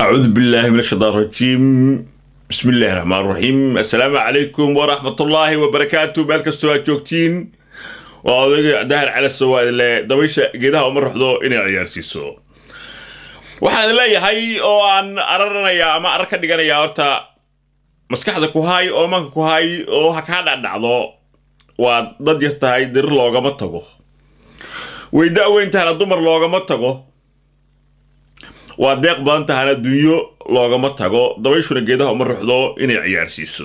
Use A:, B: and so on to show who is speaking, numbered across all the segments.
A: أعوذ بالله من الشيطان الرجيم بسم الله الرحمن الرحيم السلام عليكم ورحمة الله وبركاته مالك استوى جوكتين وأوديك دهر على السواء اللي دبيشة جيدها ومر حضو إني عيار سيسو waxaan leeyahay oo aan araranayaa ama arar ka dhiganayaa horta maskaxda ku hay oo manka ku hay oo ha kaa dhacdhacdo waa dad yar tahay dirir loogama tago way da-weyn tahana dumar loogama tago waa deeq badan tahana dunyo loogama tago dabayshuna geedaha uma ruxdo inay ciyaarsiiso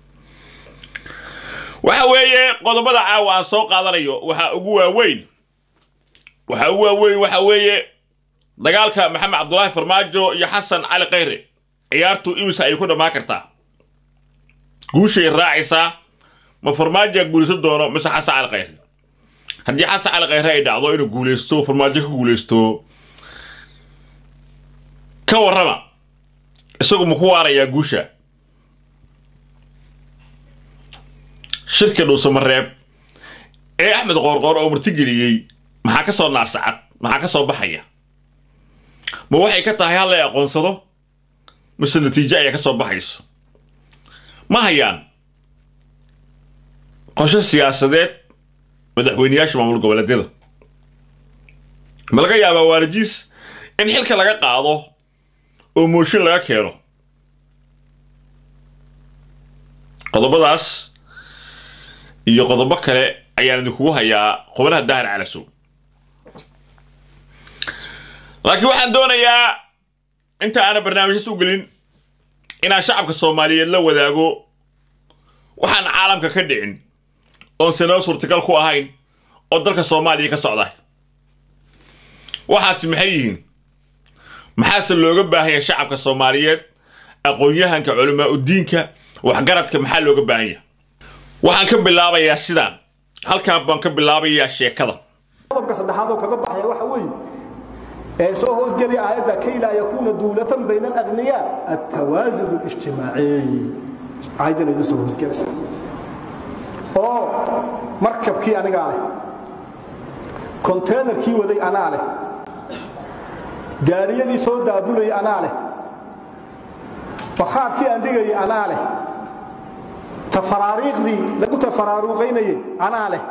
A: waxa weeye qodobada caawa aan soo qaadanayo waxaa ugu waaweyn waxaa ugu waaweyn waxa weeye dagaalka maxamed cabdulaahi farmaajo iyo xasan cali khayre ciyaartu imisa ay ku dhammaan kartaa guushay raacaysaa ma farmaajoa guulaysan doono mise xasan cali khayre haddii xasan cali khayre ay dhacdo inuu guulaysto farmaajo ka guulaysto ka warrama isagu ma ku waarayaa guusha shirka dhuusamareeb ee axmed qoorqoor oo martigeliyey maxaa ka soo naasacad maxaa ka soo baxaya ma waxay ka tahay hal la aqoonsado mise natiijo ayaa ka soo baxayso ma hayaan qosho siyaasadeed madaxweyneyaasha maamul goboleedyada ma laga yaabaa waalajiis in xilka laga qaado oo mooshin laga keeno qodobadaas iyo qodobo kale ayaan idinkugu hayaa qobanaha dahar calasow laakiin waxaan doonayaa inta aanan barnaamijyas u gelin inaan shacabka soomaaliyeed la wadaago waxaan caalamka ka dhicin oon sanado suurtagal ku ahayn oo dalka soomaaliya ka socda waxaasi maxay yihiin maxaase looga baahanya shacabka soomaaliyeed aqoon-yahanka culamaa udiinka waxgaradka maxaa looga baahan yahay waxaan ka bilaabayaa sidaan halkaan baan ka bilaabayaa sheekada
B: qodobka saddexaad oo kaga baxaya waxa weeye ee soo hoosgelaya aayadda kay laa yakuuna duulatan bayna alagniyaa altawaasun اlijtimaaciy aayaddan idin soo hoosgelaysa oo markabkii anigaa leh konteynerkii waday anaa leh gaadhiyadii soo daabulayay anaa leh bakhaarkii aan dhigayay anaa leh tafaraariiqdii lagu tafaraaruuqaynayay anaa leh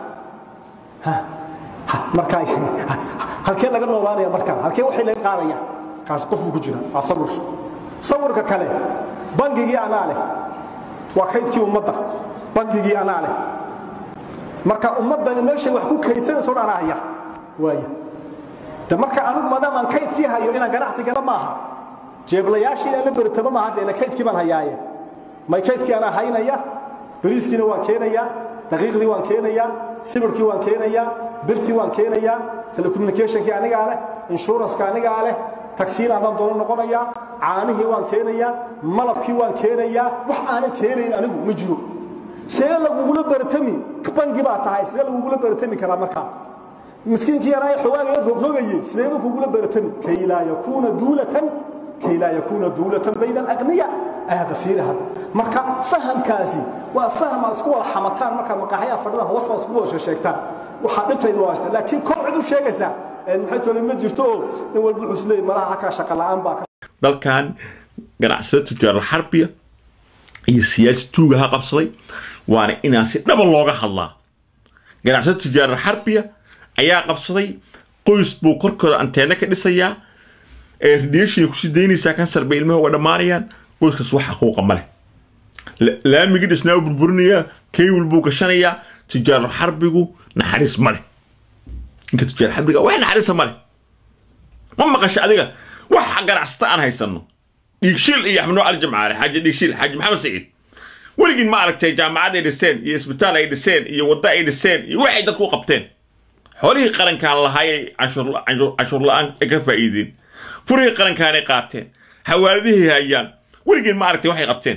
B: markaa halkee laga noolaanaya markaa halkee waxay laga qaadaya kaas qofku ku jira waa sawir sawirka kale bangigii anaa leh waa kaydkii ummadda bangigii anaa leh marka ummaddani meeshay wax ku kaydsanayso dhan anaa haya waaya de marka anigu maadaam aan kaydkii hayo inaan ganacsi gala maaha jeeblayaashii inaan la beritaba maaha deena kaydkii baan hayaaye may kaydkii anaa haynaya bariiskiina waan keenayaa daqiiqdii waan keenayaa sibirkii waan keenayaa birtii waan keenayaa telecommunicationkii anigaa leh inshuranska anigaa leh tagsiin adaan doono noqonayaa caanihii waan keenayaa malabkii waan keenayaa wax aanan keenayn anigu ma jiro see lagugula baratami bangi baa tahay sidee lagugula baratami karaa markaa miskiinkii yaraa xogaagaya rogrogayey sideeba kugula baratami kay laa yakuuna duulatan kay laa yakuuna duulatan bayna alagniya aada fiiri hadda marka fahamkaasi waa faham aad isku wada xamataan markaad maqaaxyaha fadhida hoos baad isku wada sheegtaan waxaa dhibtayda waa ashta laakiin kor cid u sheegaysaa maxay tole ma jirto oo nin walba wuxuu isleeyahy malaha halkaa shaqa la'aan baa
A: dalkan ganacsada tujaaral xarbiya iyo siyaasi tuuga ha qabsaday waana inaan si dhaba looga hadlaa ganacsada tujaaral xarbiya ayaa qabsaday qoys buu korkooda anteena ka dhisayaa ee radiation kusii daynaysaa kansar bay ilmaha uga dhammaanayaan qoyskaas wax xaquuqa ma leh laamigii dhisnaa u burburinayaa kaywil buu gashanayaa tujaaru xarbigu naxariis ma leh ninka tujaar xarbiga wax naxariisa ma leh ma maqasha adiga waxa ganacsata aan haysanno dhiigshiil iyo axmed nuuc ali jamcaale xaaji dhiigshiil xaaji maxamed saciid weligiin ma aragtay jaamacad ay dhiseen iyo isbitaal ay dhiseen iyo waddo ay dhiseen iyo waxay dadku u qabteen xoolihii qarankaan lahaayay canshuur la-aan ay ka faa'iideen furihii qarankaanay qaateen xawaaladihii hayaan weligiin ma aragtay waxay qabteen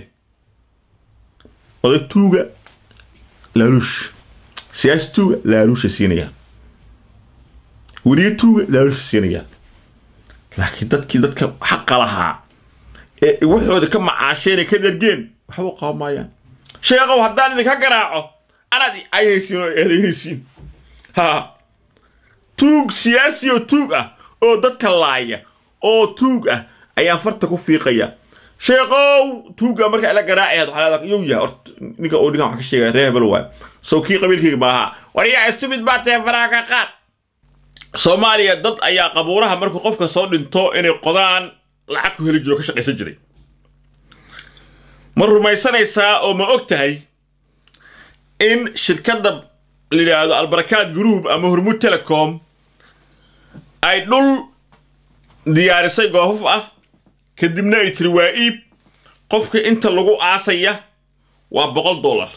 A: oday tuuga laaluush siyaasi tuuga laaluusha siinayaan weliye tuuga laaluusha siinayaan laakiin dadkii dadka xaqa lahaa ee waxooda ka macaasheen ka dhargeen waxba u qaban maayaan sheekow haddaan idinka garaaco anaad ayhaysiin oo eedaynaysiin ha tuug siyaasi oo tuug ah oo dadka laaya oo tuug ah ayaan farta ku fiiqaya sheekow tuuga marka ila garaacayaad waxaa leedahay yow yahay horta ninka oo ninkan wax ka sheegaya reer hebel waay sow kii qabiilkayga maaha war yaa istumid baa tahay faraha ka qaad soomaaliya dad ayaa qabuuraha markuu qofka soo dhinto inay qodaan lacag ku heli jiro oo ka shaqaysan jiray ma rumaysanaysaa oo ma og tahay in shirkadda la yidhaahdo albarakaad group ama hormud telecom ay dhul diyaarisay goofaf ah kadibna ay tiri waa iib qofka inta lagu aasaya waa boqol dollar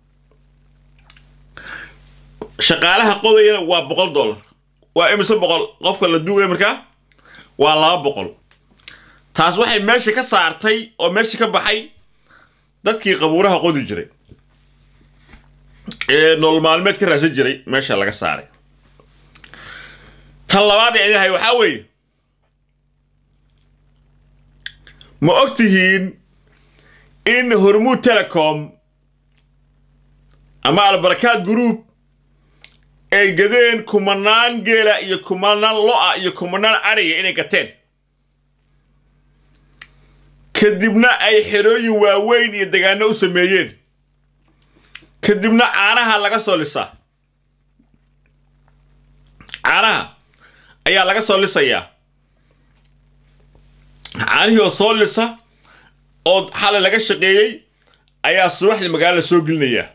A: shaqaalaha qodayana waa boqol dollar waa imise boqol qofka la duugaya markaa waa laba boqol taas waxay meesha ka saartay oo meesha ka baxay dadkii qabuuraha qodi jiray ee nolol maalmeed ka raadsan jiray meesha laga saaray tan labaad ee idahay waxaa weeye ma og tihiin in hormuud telecom ama albarakaad group ay gadeen kumanaan geela iyo kumanaan lo-a iyo kumanaan ariga inay gateen kadibna ay xerooyin waaweyn iyo degaano u sameeyeen kadibna caanaha laga soo lisaa caanaha ayaa laga soo lisayaa caanihii oo soo lisa oo xalay laga shaqeeyey ayaa subaxdii magaalada soo gelinayaa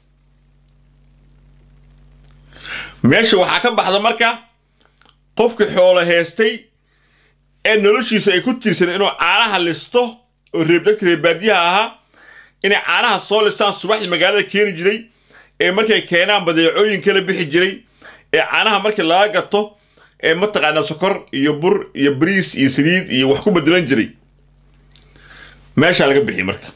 A: meesha waxaa ka baxda marka qofkii xoolo heestay ee noloshiisa ay ku tiirsan inuu caanaha listo oo reeb dadka reebaadiyaha ahaa inay caanaha soo listaan subaxdii magaalada keeni jiray ee markay keenaan badeecooyin kala bixi jiray ee caanaha markii laga gato ee mataqaanaa sokor iyo bur iyo bariis iyo saliid iyo wax ku bedelan jiray meeshaa laga bixiyay marka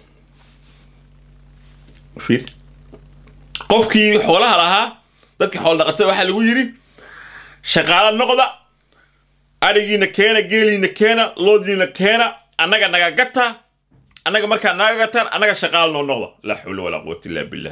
A: fiir qofkii xoolaha lahaa dadkii xoolo dhaqatada waxaa lagu yidhi shaqaalo noqda adhigiina keena geeliina keena loodiina keena annaga naga gata annaga markaa naga gataan annaga shaqaalo noo noqda laa xawla walaa quwata illa billah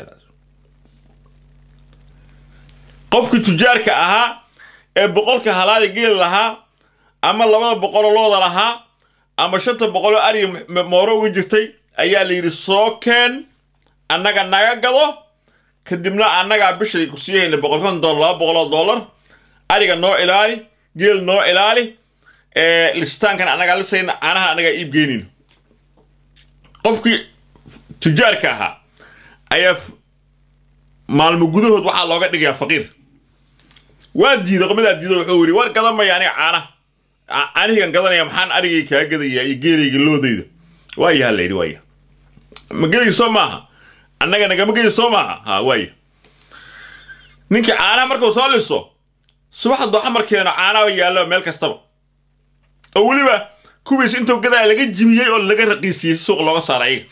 A: qofkii tujaarka ahaa ee boqolka halaada geel lahaa ama labada boqoloo looda lahaa ama shanta boqoloo ariga mooro uga jirtay ayaa la yidhi soo keen annaga naga gado kadibna annagaa bishay ku sii hayna boqol konton dollar laba boqoloo dollar ariga noo ilaali geel noo ilaali lisitaankan annagaa lisayna caanaha annagaa iib geynayno qofkii tujaarka ahaa ayaa maalmo gudahood waxaa looga dhigayaa faqiir waa diiday qomadaa diido wuxuu yidhi war gadamaya aniga caana caanihigan gadanaya maxaan arigay kaa gadayaa iyo geelayga loodayda waayaha la yidhi waaya ma gelayga soo maaha annaga nagama geli soo maaha ha waaya ninkii caanaha markuu soo liso subaxa dooxa markeeno caanaha yaallo meel kastaba oo weliba kuwiis intuu gadaa laga jibiyey oo laga raqiisiyey si suuq looga saara ayaga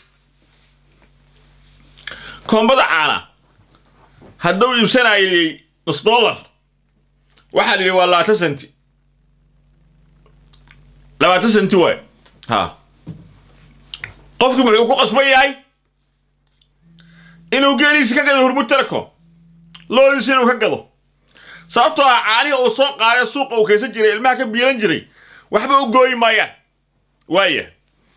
A: koombada caana hadduu iibsanayay nus dollar waxaa la yidhi waa labaatan senti labaatan senti waay ha qofkii muxuu ku qasban yahay inuu geeliisi ka gado hormud telecom loodiisi inuu ka gado sababtoo ah caanihi uu soo qaada suuqa uu kaysan jiray ilmaha ka biilan jiray waxba u gooyi maayaan waaya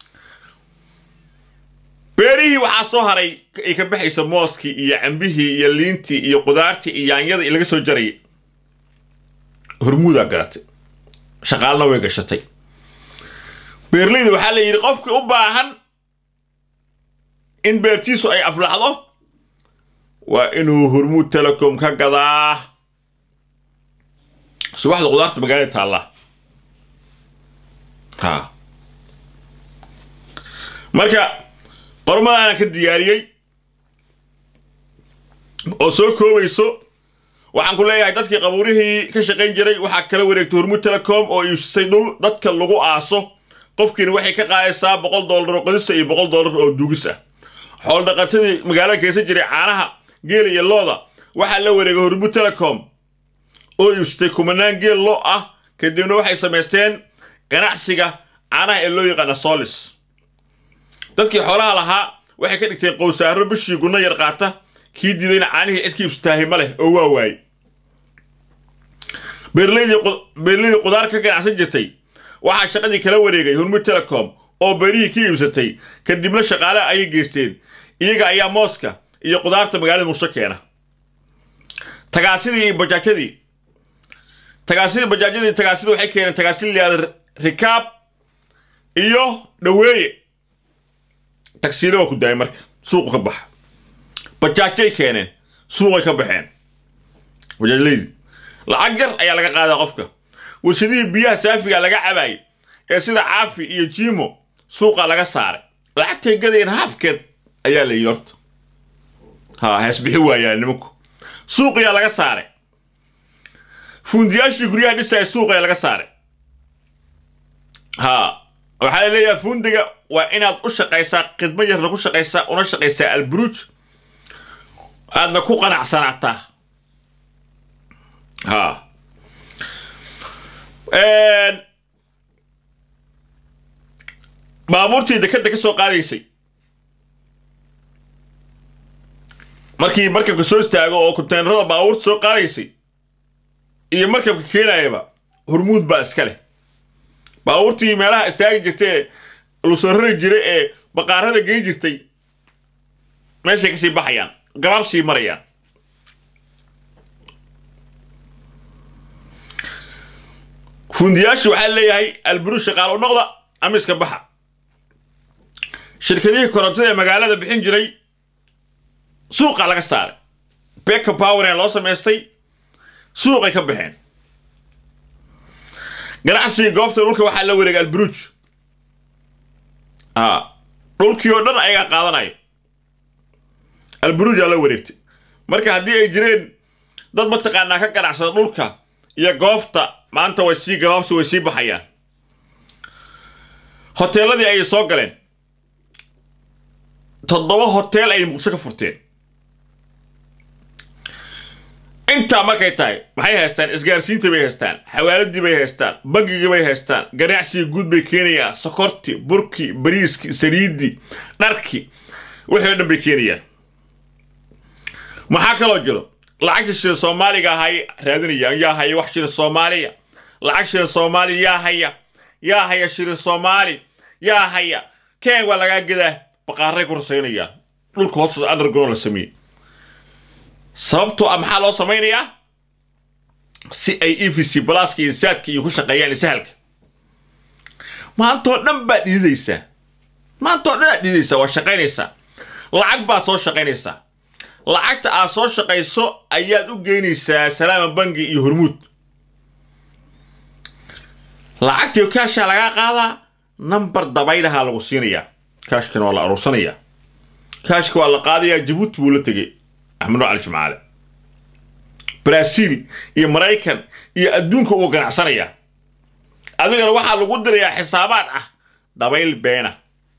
A: beerihii waxaa soo haray ay ka baxaysa mooskii iyo cambihii iyo liintii iyo qudaartii iyo yaanyada laga soo jarayay hormuudaa gadatay shaqaalna way gashatay beerleyda waxaa la yidhi qofkii u baahan in beertiisu ay aflaxdo waa inuu hormuud telecom ka gadaa subaxda qudaarta magaalada taallaa ha marka qormadaanan ka diyaariyey oo soo koobayso waxaan ku leeyahay dadkii qabuurihii ka shaqayn jiray waxaa kala wareegtay hormuud telecom oo iibsatay dhul dadka lagu aaso qofkiina waxay ka qaadaysaa boqol dollar oo qodisa iyo boqol dollar oo duugis ah xool dhaqatadii magaalada kaysan jiray caanaha geela iyo looda waxaa la wareegay hormuud telecom oo iibsatay kumanaan geel lo ah kadibna waxay samaysteen ganacsiga caanaha ee loo yaqaana solis dadkii xoolaha lahaa waxay ka dhigteen qowsaaro bishii gunno yar qaata kii diidayna caanihii cidkii ibsataahi ma leh oo waa waaye beerleydii qudaar ka ganacsan jirtay waxaa shaqadii kala wareegay hormud telecom oo berihii ka iibsatay kadibna shaqaale ayay geysteen iyaga ayaa mooska iyo qudaarta magaalada muqdisho keena tagaasidii iyo bajaajyadii tagaasidii bajaajyadii tagaasida waxay keeneen tagaasida layihahda rikaab iyo dhaweeye tagsiile waa ku daayay marka suuqu ka baxa bajaajyay keeneen suuqay ka baxeen bajaajlaydii lacag yar ayaa laga qaadaa qofka warshadihii biyaha saafiga laga cabaayay ee sida caafi iyo jiimo suuqa laga saaray lacagtay gadayeen haafkeed ayaa la yidhi horta ha heesbixi waayaan nimanku suuqiyaa laga saaray fuundiyaashii guryaha dhisaya suuqaya laga saaray ha waxaa la leeyahay fuundiga waa inaad u shaqaysaa khidmo yarna ku shaqaysaa una shaqaysaa alburuuj aadna ku qanacsanaataa ha baabuurtii dekadda ka soo qaadaysay markii markabka soo istaago oo konteynerada baabuurta soo qaadaysay iyo markabka keenayaba hormuud baa iska leh baabuurtii meelaha istaagi jirtay ee lusoo rari jiray ee baqaarada geyn jirtay meeshay kasii baxayaan gabaabsii marayaan fundiyaashii waxaa leeyahay alburuush shaqaale u noqda ama iska baxa shirkadihii korontada ee magaalada bixin jiray suuqa laga saaray beka poweree loo samaystay suuqay ka baxeen ganacsigii goobta dhulka waxaa la wareegay alburuuj dhulkii oo dhan ayagaa qaadanaya alburuujaa la wareegtay marka haddii ay jireen dad mataqaanaa ka ganacsada dhulka iyo goobta maanta way sii gabaabsi way sii baxayaan hoteeladii ayay soo galeen toddoba hoteel ayay muqdisho ka furteen intaa markay tahay maxay haystaan isgaarsiintii bay haystaan xawaaladii bay haystaan bangigii bay haystaan ganacsigii guud bay keenayaan sokortii burkii bariiskii saliiddii dharkii wixii o dhan bay keenayaan maxaa kaloo jiro lacagta shilin soomaaliga ahay raadinayaan yaa haya wax shilin soomaaliya lacag shilin soomaaliya yaa haya yaa haya shilin soomaali yaa haya keen waa lagaa gadaa baqaaray ku rasaynayaan dhulka hoostoda underground la sameeyey sababtoo ah maxaa loo samaynayaa si ay e v c balaaska iyo saadka iyo ku shaqeeyaan sahalka maantoo dhan baad dhididaysaa maantoo dhan aad dhididaysaa waa shaqaynaysaa lacag baad soo shaqaynaysaa lacagta aad soo shaqayso ayaad u geynaysaa salaama bangi iyo hormuud lacagtii kaashaa lagaa qaadaa nambar dabaylahaa lagu siinayaa kaashkana waa la aruursanayaa kaashka waa la qaadayaa jabuuti buu la tegey axmed cali jimcaale brasiil iyo maraykan iyo adduunka uu ganacsanayaa adigana waxaa lagu dirayaa xisaabaad ah dabayl beena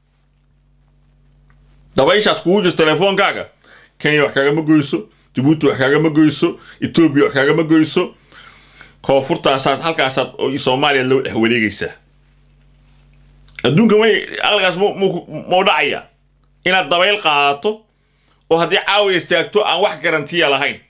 A: dabayshaas kugu jirto telefoonkaaga kenya wax kaagama goyso jabuuti wax kaagama goyso etoobiya wax kaagama goyso koonfurtaasaad halkaasaad soomaaliya loo dhex wareegaysaa adduunka may aqligaas mau dhacaya inaad dabayl qaadato oo haddii caawiya istaagto aan wax garantiya lahayn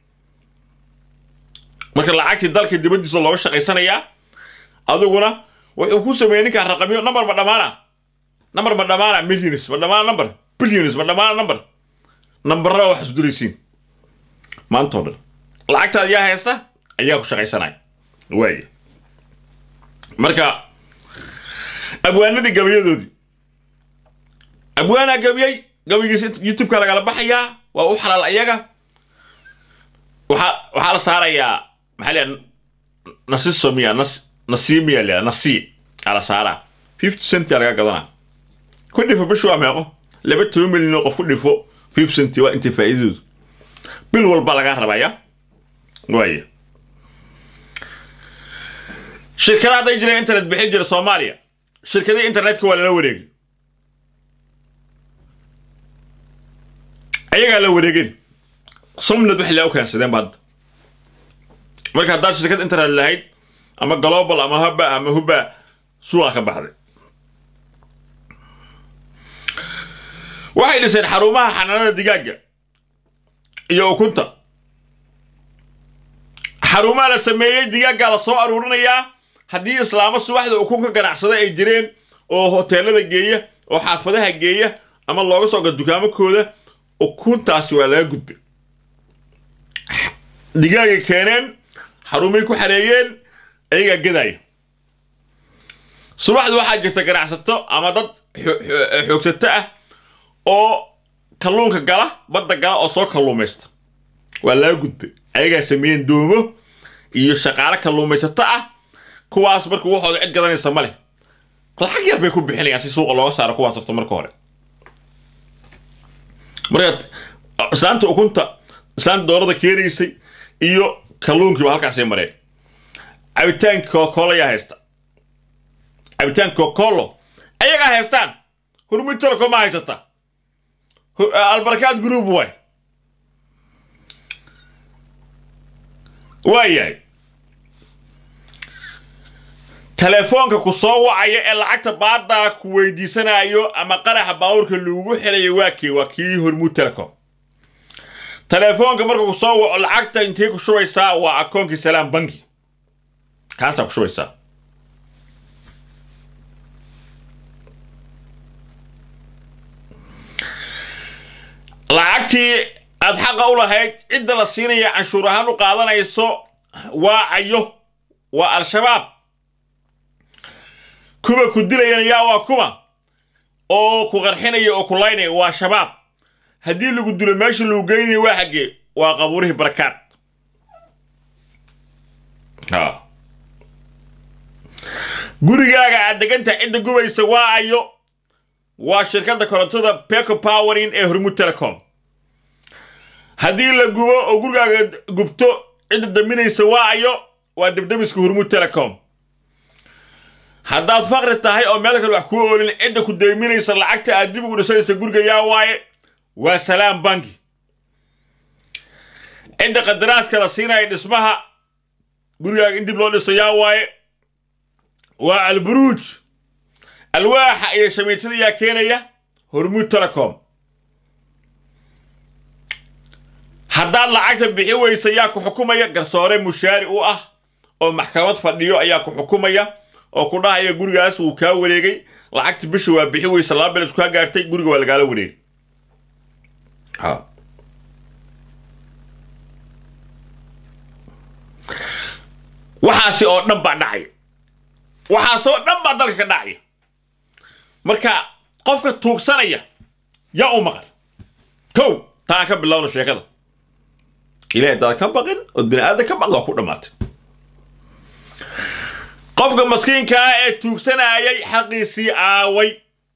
A: marka lacagtii dalka dibaddiisa looga shaqaysanayaa adiguna wuxuu ku sameeyey ninkaan raqamyo number ma dhammaana number ma dhammaana millions ma dhammaana number billions ma dhammaana number nambarada wax isdulaysiin maantoo dhan lacagtaad yaa haysta ayaa ku shaqaysanaya waaya marka abwaanadii gabayadoodii abwaanaa gabiyey gabigiisa youtubeka lagala baxayaa waa u xalaal ayaga waxaa waxaa la saarayaa maxaa leeya nasiso miya nas nasii miya leeya nasii aa la saaraa fifty cent aa laga gadanaa ku dhifo bishu waa meeqo laba toban milyan oo qof ku dhifo fifty cent waa intay faa'iidadoodu bil walba lagaa rabaya waaya shirkada hadday jireen internet bixin jira soomaaliya shirkadii internetka waa lala wareegay ayagaa la wareegeen somnad waxay laa u keensadeen ba hadda marka haddaad shirkad internet lahayd ama global ama haba ama huba suuqa ka baxday waxay dhiseen xarumaha xanaanada digaagga iyo ukunta xarumaha la sameeyey digaaggaa la soo aruurinayaa haddii islaamo subaxda ukun ka ganacsada ay jireen oo hoteelada geeya oo xaafadaha geeya ama looga soo ga dukaamakooda ukuntaasi waa laga gudbay digaagay keeneen xarumay ku xareeyeen ayagaa gadaya subaxda waxaa jirta ganacsato ama dad xoogsato ah oo kalluunka gala badda gala oo soo kalluumaysta waa laga gudbay ayagaa sameeyeen doomo iyo shaqaale kalluumaysato ah kuwaas marka waxooda cid gadanaysa ma leh lacag yar bay ku bixinayaan si suuqa looga saaro kuwaas horta marka hore marka islaanta ukunta islaanta doorada keenaysay iyo kalluunkiiba halkaasay mareen cabitaanka kokolo ayaa haysta cabitaanka kokolo ayagaa haystaan hurmud telecom ma haysata albarkaad group way waayahay telefoonka ku soo wacaya ee lacagta baaddaa ku weydiisanayo ama qaraxa baawurka lagugu xirayo waa kii waa kii hormuud telecom telefoonka marka ku soo waco lacagta intay ku shubaysaa waa akoonkii salaam banki kaasaa ku shubaysaa lacagtii aad xaqa u lahayd cidda la siinaya canshuur ahaan u qaadanayso waa cayo waa al-shabaab kuwa ku dilayana yaa waa kuma oo ku qarxinaya oo ku laynaya waa shabaab haddii lagu dilo meesha lagu geynaya waa xaggee waa qabuurihii barakaad gurigaaga aad degantahay cidda gubaysa waa ayo waa shirkadda korontada peco powerin ee hormud telecom haddii la gubo oo gurigaaga gubto cidda daminaysa waa ayo waa debdemiska hormud telecom haddaad faqri tahay oo meel kale wax kuu oolin cidda ku deyminaysa lacagta aad dib ugu dhisanaysa guriga yaa waaye waa salaam banki cidda qadaraaska la siinaya dhismaha gurigaaga in dib loo dhiso yaa waaye waa alburuuj alwaaxa iyo shamiitada yaa keenaya hormuud telecom haddaad lacagta bixi weysa yaa ku xukumaya garsoore mushaari u ah oo maxkamad fadhiyo ayaa ku xukumaya oo ku dhahaya gurigaas wuu kaa wareegay lacagta bisha waa bixi weysa laba bilis kaa gaartay guriga waa lagaala wareegay waxaasi oo dhan baa dhacaya waxaasoo dhan baa dalka ka dhacaya marka qofka tuugsanaya yaa u maqan kow taan ka bilowna sheekada ilahay haddaad ka baqin ood bini aadan ka baqda waa ku dhammaatay qofka maskiinkaa ee tuugsanayay xaqiisii aaway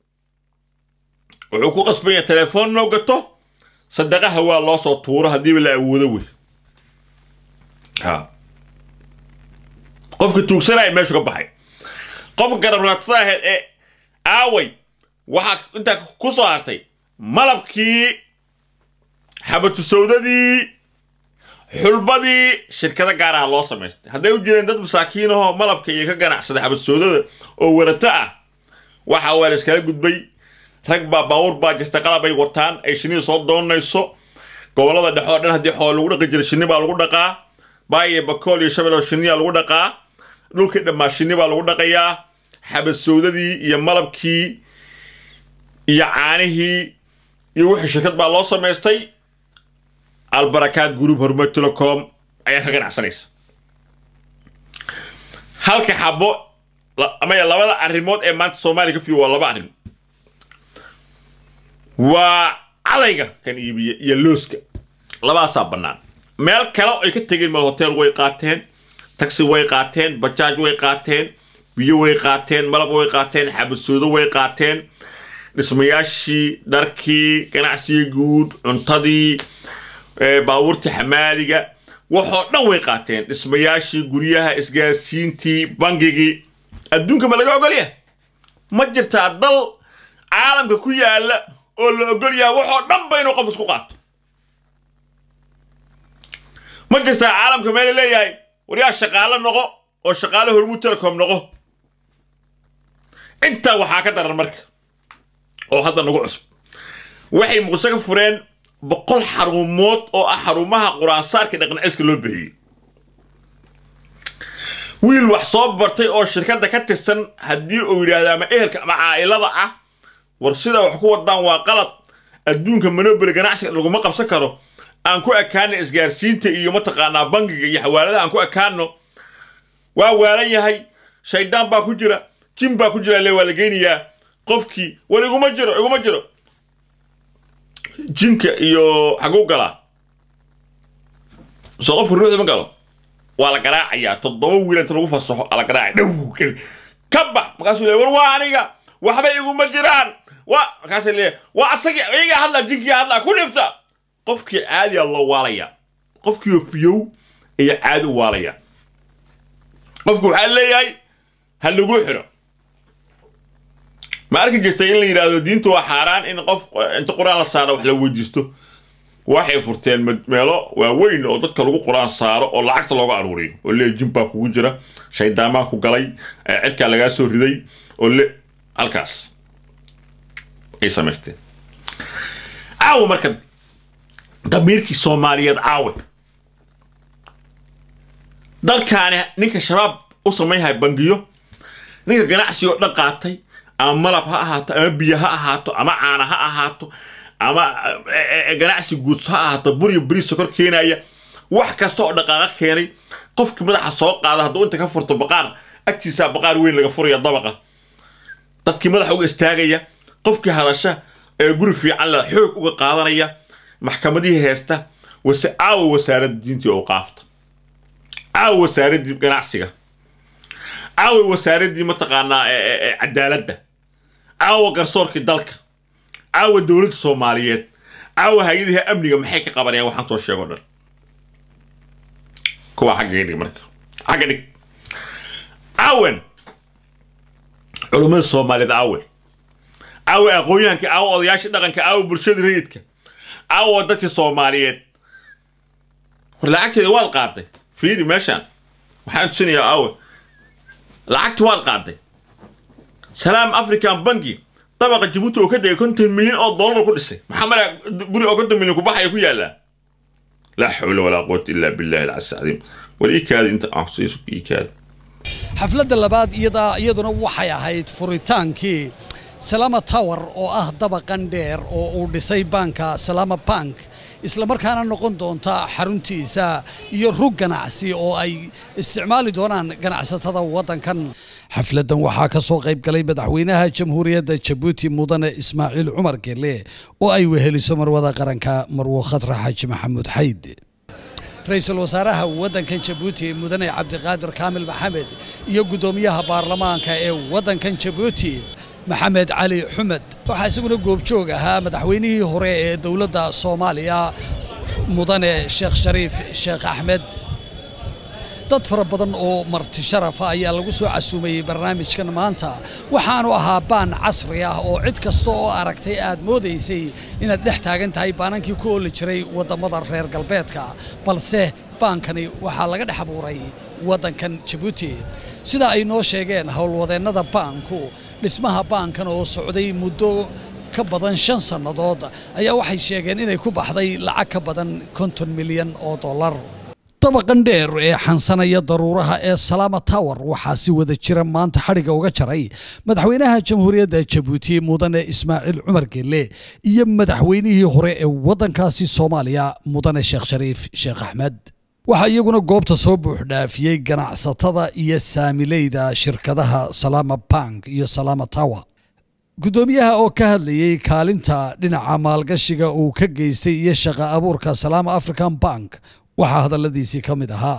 A: wuxuu ku qasbanya telefoon noo gato sadaqaha waa loo soo tuuro haddiiba la awoodo wey ha qofka tuugsanaya meeshu ka baxay qofka garabnaatada ahayd ee aaway waxaa intaa ku soo hartay malabkii xabatusawdadii xulbadii shirkado gaaraha loo samaystay hadday u jireen dad masaakiinahoo malabka iyo ka ganacsaday xabatusawdada oo warato ah waxa waa la iskala gudbay rag baa baawur baa jirta qalab ay wataan ay shinnida soo doonayso gobollada dhexe oo dhan haddii xool lagu dhaqi jiray shinni baa lagu dhaqaa baayo bakool iyo shabel oo shinniyaa lagu dhaqaa dhulkii dhammaa shinni baa lagu dhaqayaa xabasowdadii iyo malabkii iyo caanihii iyo wixii shirkad baa loo samaystay albarakaad group horumar telecom ayaa ka ganacsanaysa halka xabo ama labada arrimood ee maanta soomaaliya ka fiyo waa laba arrin waa cadayga kan iibiya iyo looska labadaasaa bannaan meel kale oo ay ka tegeen mal hotel way qaateen taxi way qaateen bajaaj way qaateen biyo way qaateen malab way qaateen xabasoodo way qaateen dhismayaashii dharkii ganacsigii guud cuntadii baabuurtii xamaaliga waxoo dhan way qaateen dhismayaashii guryaha isgaarsiintii bangigii adduunka ma laga ogolyaha ma jirtaa dal caalamka ku yaala oo la ogol yaha waxoo dhan ba inuu qof isku qaato ma jirtaa caalamka meela leeyahay waryaa shaqaalo noqo oo shaqaale hormuud telecom noqo intaa waxaa ka daran marka oo hadda nagu cusub waxay muqdisho ka fureen boqol xarumood oo ah xarumaha qur-aansaarka dhaqnaciska loo bixiyey wiil wax soo bartay oo shirkadda ka tirsan haddii uu yidhaahdo ama ehelka ama caa'ilada ah war sidaa wax ku wadaan waa qalad adduunka monoboli ganacsiga laguma qabsan karo aan ku ekaano isgaarsiinta iyo mataqaanaa bangiga iyo xawaaladaha aan ku ekaano waa waalan yahay shaydaan baa ku jira jin baa ku jira le waa la geynayaa qofkii war iguma jiro iguma jiro jinka iyo xaguu galaa soo qofka ruuxda ma galo waa la garaacayaa toddoba wiil inta lagu fasaxo aa la garaacaya dhow ka bax markaasuu leeya war waa aniga waxba iguma jiraan waa markaasay leeya waa asagii iyagaa hadlaa jinkii hadlaa ku dhifta qofkii caadiya loo waalaya qofkii fiyow iyo caadi u waalaya qofku waxaa leeyahay ha lagu xiro ma arki jirtay in la yidhaahdo diinta waa xaaraan in qof inta qur-aan la saaro wax la weydiisto waxay furteen meelo waaweyn oo dadka lagu qur-aan saaro oo lacagta looga aruuriyo oo le jimbaa kugu jira shaydaamaa ku galay cirkaa lagaa soo riday oo le halkaas ay samaysteen caawa marka damiirkii soomaaliyeed caawe dalkaani ninka shabaab u samaynahay bangiyo ninka ganacsi oo dhan qaatay ama malab ha ahaato ama biyo ha ahaato ama caana ha ahaato ama ganacsi guuds ha ahaato buryo beri sokor keenaya wax kasta oo dhaqaaqa keenay qofkii madaxa soo qaada hadduu inta ka furto baqaar agtiisaa baqaar weyn laga furaya dabaqa dadkii madaxa uga istaagaya qofkii hadasha ee guri fiican la xoog uga qaadanaya maxkamadihii heesta wase caawa wasaaradda diintii oo qaafta caawa wasaaraddii ganacsiga caawa wasaaraddii mataqaanaa cadaaladda caawa garsoorkii dalka caawa dowladda soomaaliyeed caawa hay-adaha amniga maxay ka qabanayaan waxaan soo sheego dhan kuwa xagga dhig marka xagga dhig caawan culummada soomaaliyeed caawan caawa aqoon-yahanka caawa odayaasha dhaqanka caawa bulshada rayidka caawa dadkii soomaaliyeed war lacagteeda waad qaaday fiiri meeshaan waxaan tusinayaa caawa lacagti waad qaaday salaam african banki dabaqa jabuuti oo ka degay konton milyan oo dollar ku dhisay maxaa mara guri oo konton milyan ku baxaya ku yaallaa laa xawla walaa quwata illaa billahi alcasi cadiim war ii kaadi inta aan siiso ii kaadi
C: xafladda labaad iyadaa iyaduna waxay ahayd furitaankii salama tower oo ah dabaqan dheer oo uu dhisay baanka salama bank islamarkaana noqon doonta xaruntiisa iyo rug ganacsi oo ay isticmaali doonaan ganacsatada waddankan xafladdan waxaa ka soo qayb galay madaxweynaha jamhuuriyadda jabuuti mudane ismaaciil cumar gelle oo ay weheliso marwada qaranka marwo khadra xaaji maxamuud xayd ra-iisul wasaaraha waddankan jabuuti mudane cabdiqaadir kaamil maxamed iyo guddoomiyaha baarlamaanka ee waddankan jabuuti maxamed cali xumed waxaa isaguna goobjoog ahaa madaxweynihii hore ee dowladda soomaaliya mudane sheekh shariif sheekh axmed dad fara badan oo marti sharafa ayaa lagu soo casuumayey barnaamijkan maanta waxaanu ahaa baan casri ah oo cid kasta oo aragtay aad moodaysay inaad dhex taagan tahay baanankii ku ooli jiray waddammada reer galbeedka balse baankani waxaa laga dhex abuuray waddankan jabuuti sida ay noo sheegeen howlwadeennada baanku dhismaha baankan oo socday muddo ka badan shan sannadood ayaa waxay sheegeen inay ku baxday lacag ka badan konton milyan oo dollar dabaqan dheer ee xansanaya daruuraha ee salaama tower waxaa si wada jira maanta xadhigga uga jaray madaxweynaha jamhuuriyadda jabuuti mudane ismaaciil cumar gelle iyo madaxweynihii hore ee waddankaasi soomaaliya mudane sheekh shariif sheekh axmed waxaa iyaguna goobta soo buuxdhaafiyey ganacsatada iyo saamileyda shirkadaha salaama bank iyo salaama tower guddoomiyaha oo ka hadlayey kaalinta dhinaca maalgashiga uu ka geystay iyo shaqa abuurka salaama african bank waxaa hadalladiisii ka mid ahaa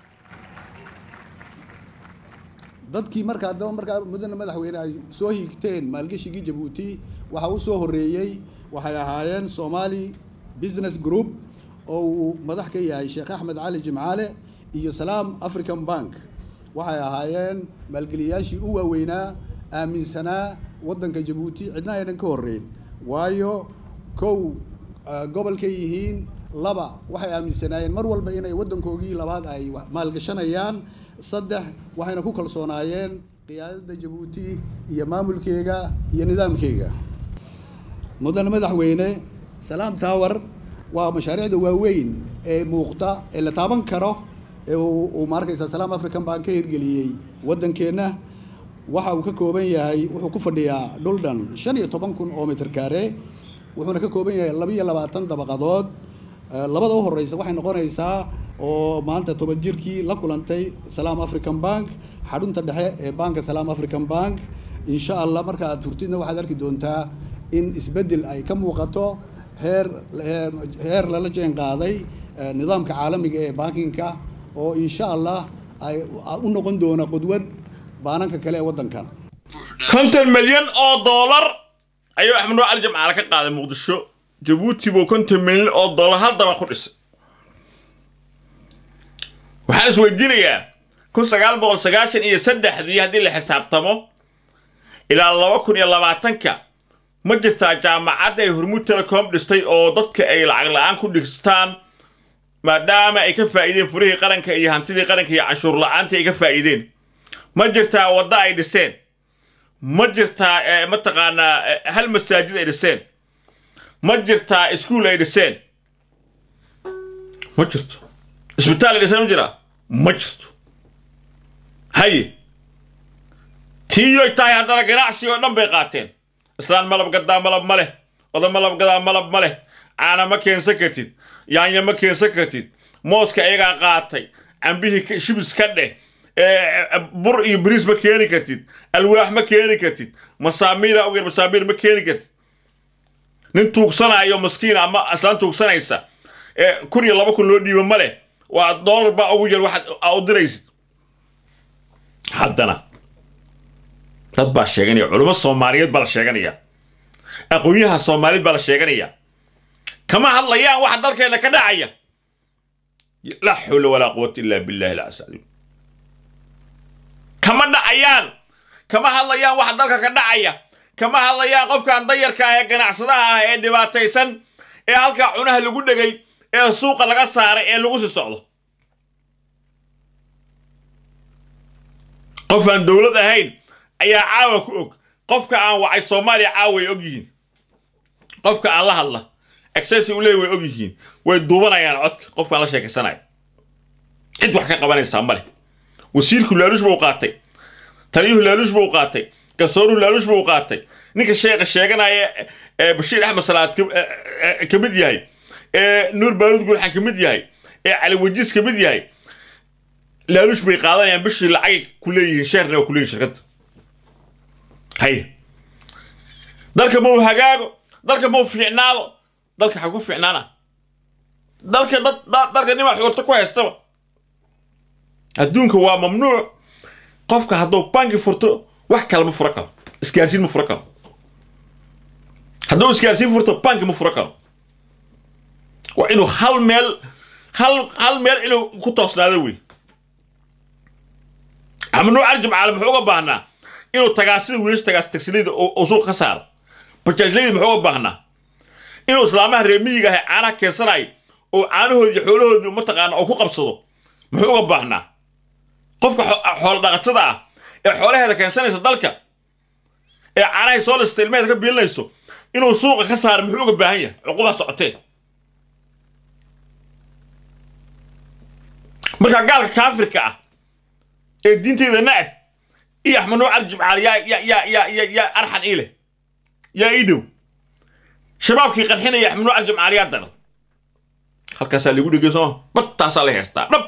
D: dadkii markaa daba markaa mudane madaxweyne ay soo hiigteen maalgeshigii jabuuti waxaa u soo horreeyey waxay ahaayeen somali business group oo uu madax ka yahay sheekh axmed cali jimcaale iyo salaam african bank waxay ahaayeen maalgeliyaashii u waaweynaa aaminsanaa waddanka jabuuti cidna aynan ka horreyn waayo kow gobolkay yihiin laba waxay aaminsanaayeen mar walba inay waddankoogii labaad ay maalgashanayaan saddex waxayna ku kalsoonaayeen qiyaadada jabuuti iyo maamulkeega iyo nidaamkeega mudane madaxweyne salaam tower waa mashaariicda waaweyn ee muuqda ee la taaban karo ee uu uu ma arkaysaa salaam african bank ka hirgeliyey waddankeenna waxa uu ka kooban yahay wuxuu ku fadhiyaa dhul dhan shan iyo toban kun oo mitir kaare wuxuuna ka kooban yahay laba iyo labaatan dabaqadood Eh, labada u horeysa waxay noqonaysaa oo maanta toban jirkii la kulantay salaam african bank xarunta dhexe ee banka salaam african bank insha allah marka aad hurtidna waxaad arki doontaa in isbeddel ay ka muuqato heer heer- heer lala jeen qaaday eh, nidaamka caalamiga ee bankinka oo insha allah ay u noqon doona qudwad baananka kale ee waddankan
A: konton milyan oo doolar ayuu axmed nuur cali jamcaale ka qaaday muqdisho jabuuti buu konton milyan oo doolar hal daba ku dhisay waxaan isweydiinayaa kun sagaal boqol sagaashan iyo saddexdii haddii la xisaabtamo ilaa laba kun iyo labaatanka ma jirtaa jaamacadda ay hormuud telecom dhistay oo dadka ay lacag la'aan ku dhistaan maadaama ay ka faa'iideen furihii qaranka iyo hantidii qaranka iyo canshuur la'aantii ay ka faa'iideen ma jirtaa waddo ay dhiseen ma jirtaa eh, mataqaanaa eh, hal masaajid ay dhiseen ma jirtaa iskuul ay dhiseen ma jirto isbitaal ay dhiseen ma jiraa ma jirto haye tiiyoy tahay haddana ganacsi oo dhan bay qaateen islaan malab gadaa malab ma leh oda malab gadaa malab ma leh caana ma keensan kartid yaanya ma keensan kartid mooska iyagaa qaatay cambihii ka- shibis ka dheh ee, bur iyo bariis ma keeni kartid alwaax ma keeni kartid masaamiira ugeer masaamiir ma keeni kartid nin tuugsanayo maskiin ama islaan tuugsanaysa ee kun iyo laba kun loo dhiibo ma leh waa doolar baa ugu yar waxaad aa u diraysid haddana dad baa sheeganaya culummo soomaaliyeed baa la sheeganaya aqoonyaha soomaaliyeed baa la sheeganaya kama hadlayaan waxa dalkeena ka dhacaya laa xawla walaa quwata illa billahi alcasiim kama dhacayaan kama hadlayaan waxa dalka ka dhacaya kama hadlayaan qofkan dayarka ah ee ganacsadaha ah ee dhibaataysan ee halkaa cunaha lagu dhegay ee suuqa laga saaray ee lagu sii socdo qof aan dowlad ahayn ayaa caawa ku og qofka aan wacay soomaaliya caawa way og yihiin qofka aan la hadla accessi u leey way og yihiin way duubanayaan codka qofkaan la sheekaysanayo cid wax ka qabanaysaa ma leh wasiirku laaluush buu qaatay taliyuhu laaluush buu qaatay gasooruhu laaluush buu qaatay ninka sheekha sheeganaya ee bashiir axmed salaad ka- ee- ee- ka mid yahay ee nuur baaruud gulxan ka mid yahay ee cali wajiis ka mid yahay laaluush bay qaadanayaan bishii lacagay ku leeyihiin sheerna waa ku leeyihin shirkadda hay dalka mau hagaago dalka mau fiicnaado dalka xa ku fiicnaana dalka dad da- dalka nimaa xuurta ku haystaba adduunka waa mamnuuc qofka hadduu banki furto wax kale ma furo karo isgaarsiin ma furo karo hadduu isgaarsiin furto banki ma furo karo waa inuu hal meel hal hal meel inuu ku toosnaado wey mamnuuc arjim caalam muxuu uga baahnaa inuu tagaasida wiilasha tagaas tagsilida uu suuq ka saaro bajaajlayda muxuu uga baahnaa inuu islaamaha reer miyiga ah ee caanaha keensanayo oo caanahoodi iyo xoolahoodii mataqaana uu ku qabsado muxuu uga baahnaa qofka xo- xoolo dhaqatada ah ee xoolaheeda keensanaysa dalka ee caanahay soo lista ilmaheeda ka biilinayso inuu suuqa ka saaro muxuu uga baahan yahay cuqubaha socotee marka gaalka kaafirka ah ee diinteyda nacab iyo axmed nuur cali jimcaali yaa yaa yaa yaa yaa yaa arxan ii leh yaa ii dhow shabaabkii qarxinaya axmed nuur cali jimcaali yaa daran halkaasaa lagu dhegay sooma bartaasaa la heestaa dhab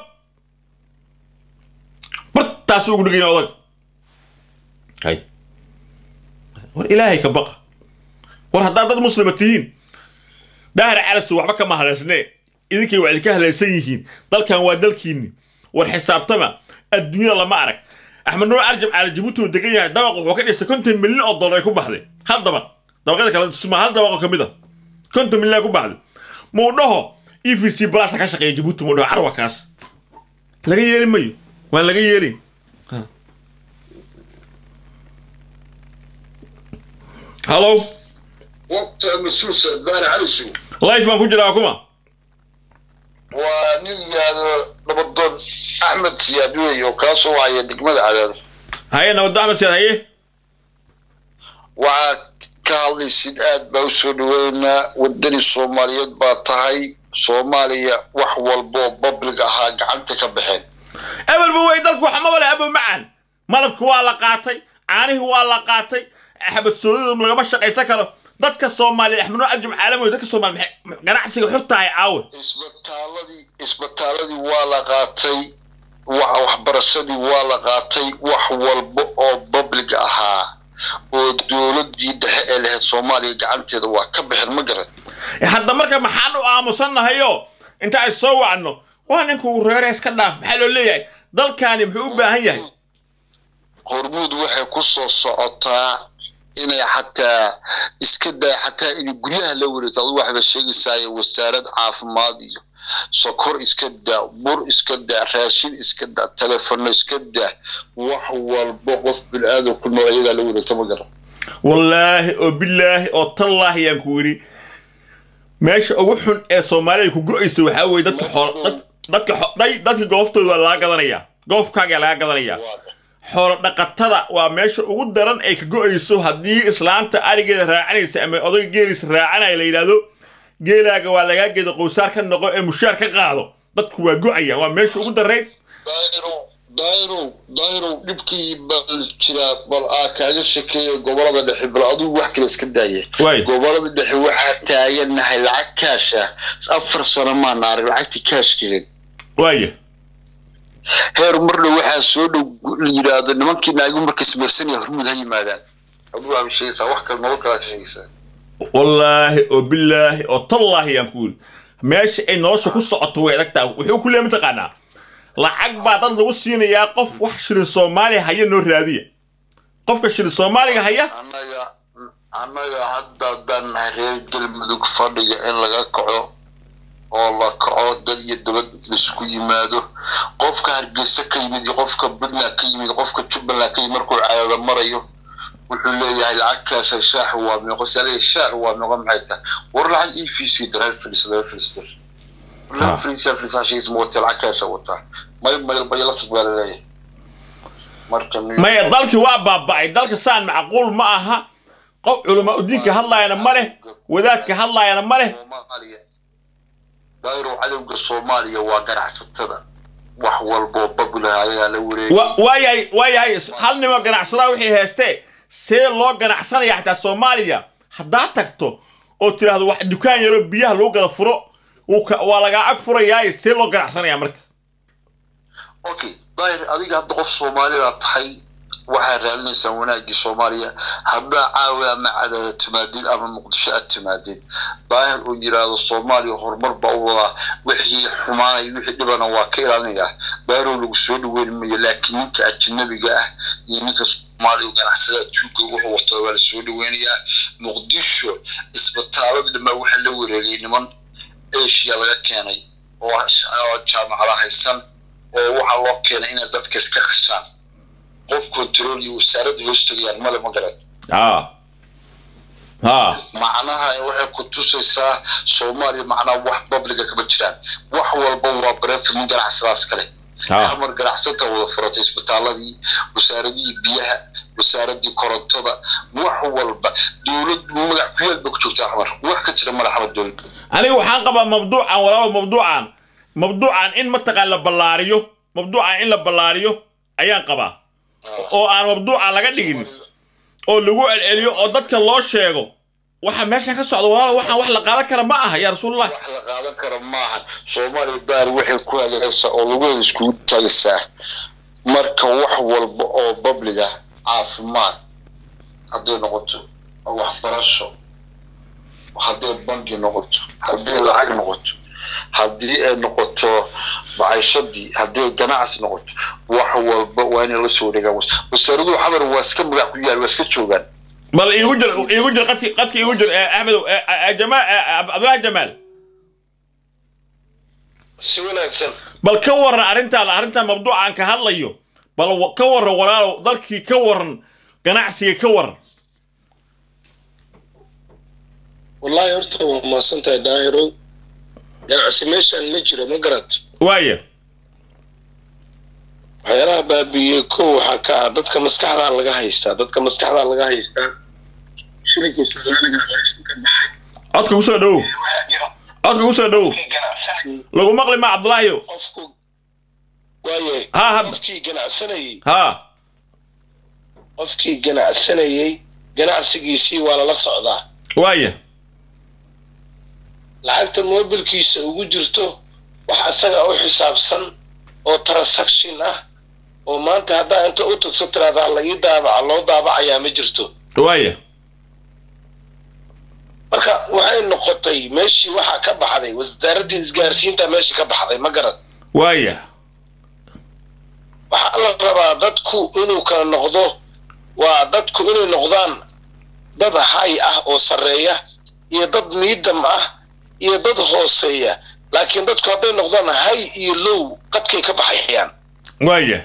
A: bartaasuu ugu dhegaya odag hay war ilaahay ka baqa war haddaad dad muslima tihiin daahir calasu waxba kama haleysnee idinkay waa idinka halaysan yihiin dalkan waa dalkiinni war xisaabtama adduunyada lama arag axmed nuur arjam caali jabuuti uu degan yahay dabaq wuxuu ka dhisay konton milyan oo dollar ay ku baxday hal dabaq dabaqyada kale suma hal dabaq oo ka mid a konton milyan ay ku baxday muu dhaho e v c balasa ka shaqeeya jabuuti muu dhaho carwa kaas laga yeeli mayo waan laga yeelin hallow
E: waqta mas-uul daari calisow
A: life baan ku jiraa kuma
E: waa nin yidhaahdo dhabadoon axmed siyaad wey oo kaa soo wacaya degmada cadaado
A: haye nabaddo axmed siyaad haye
E: waxaad ka hadlaysid aad baa u soo dhaweynaa wadani soomaaliyeed baa tahay soomaaliya wax walboo public ahaa gacanta ka baxeen
A: ebelba wey dalku wax ma wale abo macaan malabki waa la qaatay caanihii waa la qaatay xabad soodada lagama shaqaysan karo dadka soomaaliya axmed nuur ajum caalami dadka soomaaliya maxay- ganacsiga xurtahay caawe
E: isbitaaladii isbitaaladii waa la qaatay wa- waxbarashadii waa la qaatay wax walba oo public ahaa oo dowladii dhexe ee lahayd soomaaliya gacanteeda waa ka baxeen ma garan
A: hadda marka maxaan u aamusannahayo inta ay soo wacno waa ninku reere iska dhaaf maxaa loo leeyahay dalkaani muxuu u baahan yahay
E: hormuud waxay ku soo socotaa inay xataa iska daa xataa inay guryaha la wareegto adu waxba sheegaysaayo wasaarad caafimaad iyo sokor iska daa bur iska daa raashin iska daa telefono iska daa wax walba qof bini-aadam ku nool ayagaa la wareegta ma garan
A: wallaahi oo bilaahi oo tallaahi yaan ku yidhi meesha ugu xun ee soomaalida ku go-aysa waxaa weeye dadka xool dad- dadka xo- dhay dadka gooftooda waa laga gadanayaa goofkaagaa laga gadanayaa xoolo dhaqatada waa meesha ugu daran ay ka go-ayso haddii islaanta arigeeda raacanaysa ama odayga geeliisa raacanaya la yidhaahdo geelaaga waa lagaa geeda qowsaar ka noqo ee mushaar ka qaado dadku waa go-aya waa meesha ugu darayd
E: dayrow dayrow dayrow dhibkii bal jiraa bal aa kaaga shekeeya gobolada dhexe bal adigu wax kale iska daaya
A: Waay.
E: gobolada dhexe waxaa taaganahay lacag kaash ah afar sano maana arag lacagtii kaashkeed
A: waaya
E: heer marna waxaa soo dhow la yidhaahdo nimankii naagu markas marsanaya hormuud ha yimaadaan adigu waaba sheegaysaa wax kale nolol kalaa ka sheegaysaa
A: wallaahi oo bilaahi oo tallaahi yaan ku yidhi meesha ay nolosha ku socoto way adag tahay wuxuu ku leeya mataqaanaa lacag baa dad lagu siinayaa qof wax shilin soomaaliya haya noo raadiya qofka shilin soomaaliga haya
E: annaga annaga hadda dan reer galmudug fadhiga in laga kaco oo la kaco dad iyo dabad laisku yimaado qofka hargeysa ka yimid iyo qofka puntland ka yimid qofka jubbaland ka yimid markuu caadada marayo wuxuu leeyahay lacagkaasa shaaxu waa meeqo sale shaaxu waa meeqo maxay tahay war lacag e v c dareer fadhiisa dareer fadhiisa dar
A: Ha.
E: fadhiisa fadhiisa sheegaysa ma watee lacagkaasa wataa may may bay la tug baa laleeyahay marka nin-
A: maya dalkii waa baaba'ay dalka saan macquul ma aha qof culamaa udiinka hadlaayana ma leh wadaadka hadlaayana ma leh
E: Soomaaliya. dayro cadowga soomaaliya waa ganacsatada wax walboo babulaha ayaa la wareegay
A: Wa- waayahay waayahay hal nimo ganacsadaa wixii heestee see loo ganacsanaya xataa soomaaliya haddaad tagto oo tidhaahdo wax dukaan yaroo biyaha lagu gada furo wuu ka- waa lagaa ag furayaaye see loo ganacsanaya marka
E: okay dayr adiga hadda qof soomaalida tahay waxaad raadinaysaa wanaagii soomaaliya haddaa caawi ama cadaada timaadid ama muqdisho aad timaadid daahir uu yiraahdo soomaaliya horumar baa u wadaa wixii xumaanaya wixii dhibana waa ka ilaalinayaa daahirow lagu soo dhaweyn mayo laakiin ninka ajnabiga ah iyo ninka soomaaliya ganacsada adduunka wuxuu wato waa la soo dhaweynayaa muqdisho isbitaalada dhamaa waxaa la wareegay niman asia laga keenay oo oo jaamacada haysan oo waxaa loo keenay inay dadka iska qashaan qof control iyo wasaaradda hoos tegayaan male ma garan
A: haa haa
E: macnaha waxay ku tusaysaa soomaaliya macnaha wax babliga kama jiraan wax walba waa bareefid nin ganacsadaas kale
A: haa
E: amar ganacsata wada furatay isbitaaladii wasaaradihii biyaha wasaaradii korontada wax walba dowlad magac ku yaal ba ku joogtaa xamar wax ka jira male xamar dowlad
A: aniga waxaan qabaa mabduucan walaalo mabduucan mabduucan in mataqaan la ballaariyo mabduucan in la ballaariyo ayaan qabaa oo aan mabduucan laga dhigin oo lagu celceliyo oo dadka loo sheego waxa meesha ka socda walaalo waxaan wax la qaadan kara ma aha yaa rasuulallah
E: wax la qaadan kara maaha soomaaliya daar waxay ku hagaagaysaa oo laguheeda iskugu taagaysaa marka wax walba oo babliga caafimaad hadday noqoto waxbarasho hadday bangi noqoto hadday lacag noqoto haddii ay noqoto maciishadii hadday ganacsi noqoto wax walba waa inay la soo wareegaan wasaaraduhu xamar waa iska magac ku yaal waa iska joogaan
A: bal iigu jir iigu jir qadki qadki iigu jir eh, axmedow eh, eh, jamaal eh, cabdullahi jamaal
E: si wanaagsan
A: bal ka waran arrintaan arrintaan mabduucan ka hadlayo bal wa- ka waran walaalow dalkii ka waran ganacsiga ka waran
F: wallahi horta waa mahadsantahay daahirow ganacsi meeshaan ma jiro ma garat
A: waaya
F: waxyaalaha baabiiyey kow waxaa ka ah dadka maskaxdaa laga haystaa dadka maskaxdaa laga haystaa shilinkii soomaaliga meesha ka baxay
A: codka kusoo dhowow codka ku soo dhowow
F: ganacsanayay
A: lagu maqli ma cabdulaahiyo
F: qofku waaye
A: Ha, ha.
F: qofkii ganacsanayay
A: ha
F: qofkii ganacsanayay ganacsigiisii waa lala socdaa
A: waaya
F: lacagta mobilkiisa ugu jirto wax isaga u xisaabsan oo transaction ah oo maanta haddaa inta u tagto tiraahdaa la ii daabaca loo daabacayaa ma jirto
A: waaya
F: marka waxay noqotay meeshii waxaa ka baxday wasaaraddii isgaarsiinta meesha ka baxday ma garad
A: waaya
F: waxaa la rabaa dadku inuu kala noqdo waa dadku inay noqdaan dad hay ah oo sarreeya iyo dad miidam ah iyo dad hooseeya laakiin dadku hadday noqdaan hay iyo low qadkay ka baxayaan
A: waaya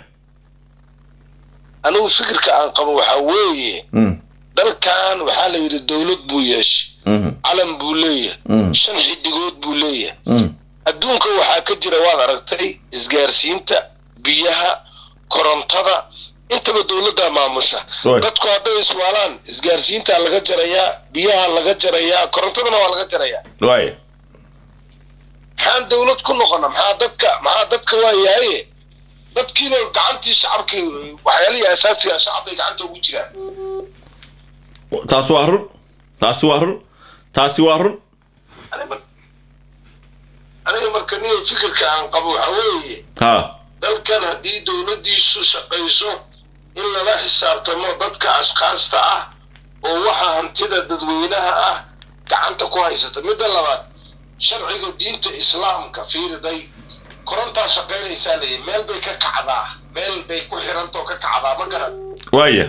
F: anigu fikirka aan qabo waxaa weeye
A: Mm,
F: dalkan waxaa la yidhi dowlad buu yeeshay
A: mhm,
F: calan buu leeyahay
A: Mm.
F: shan xidigood buu leeyahay
A: mm.
F: adduunka waxaa ka jira waad aragtay isgaarsiinta biyaha korontada intaba dowladdaa maamusha
A: Right.
F: dadku hadday iswaalaan isgaarsiintaa laga jarayaa biyaha laga jarayaa korontadana waa laga jarayaa
A: waaya
F: maxaan dowlad ku noqona maxaa dadka maxaa dadka waa yahaye dadkiiba gacantii shacabkii waxyaalihii asaasiga shacab bay gacanta ugu jiraan
A: taas waa run taasi waa run taasi waa run
F: Aniga- aniga marka nin fikirka aan qabo waxaa weeye
A: ha
F: dalkan haddii dowladdiisu shaqayso in lala xisaabtamo dadka ashkaasta ah oo waxa hantida dadweynaha ah gacanta ku haysata midda labaad sharciga diinta islaamka fiiriday korontaa shaqaynaysaa leeyahy meel bay ka kacdaa meel bay ku xirantoo ka kacdaa ma garad
A: waaya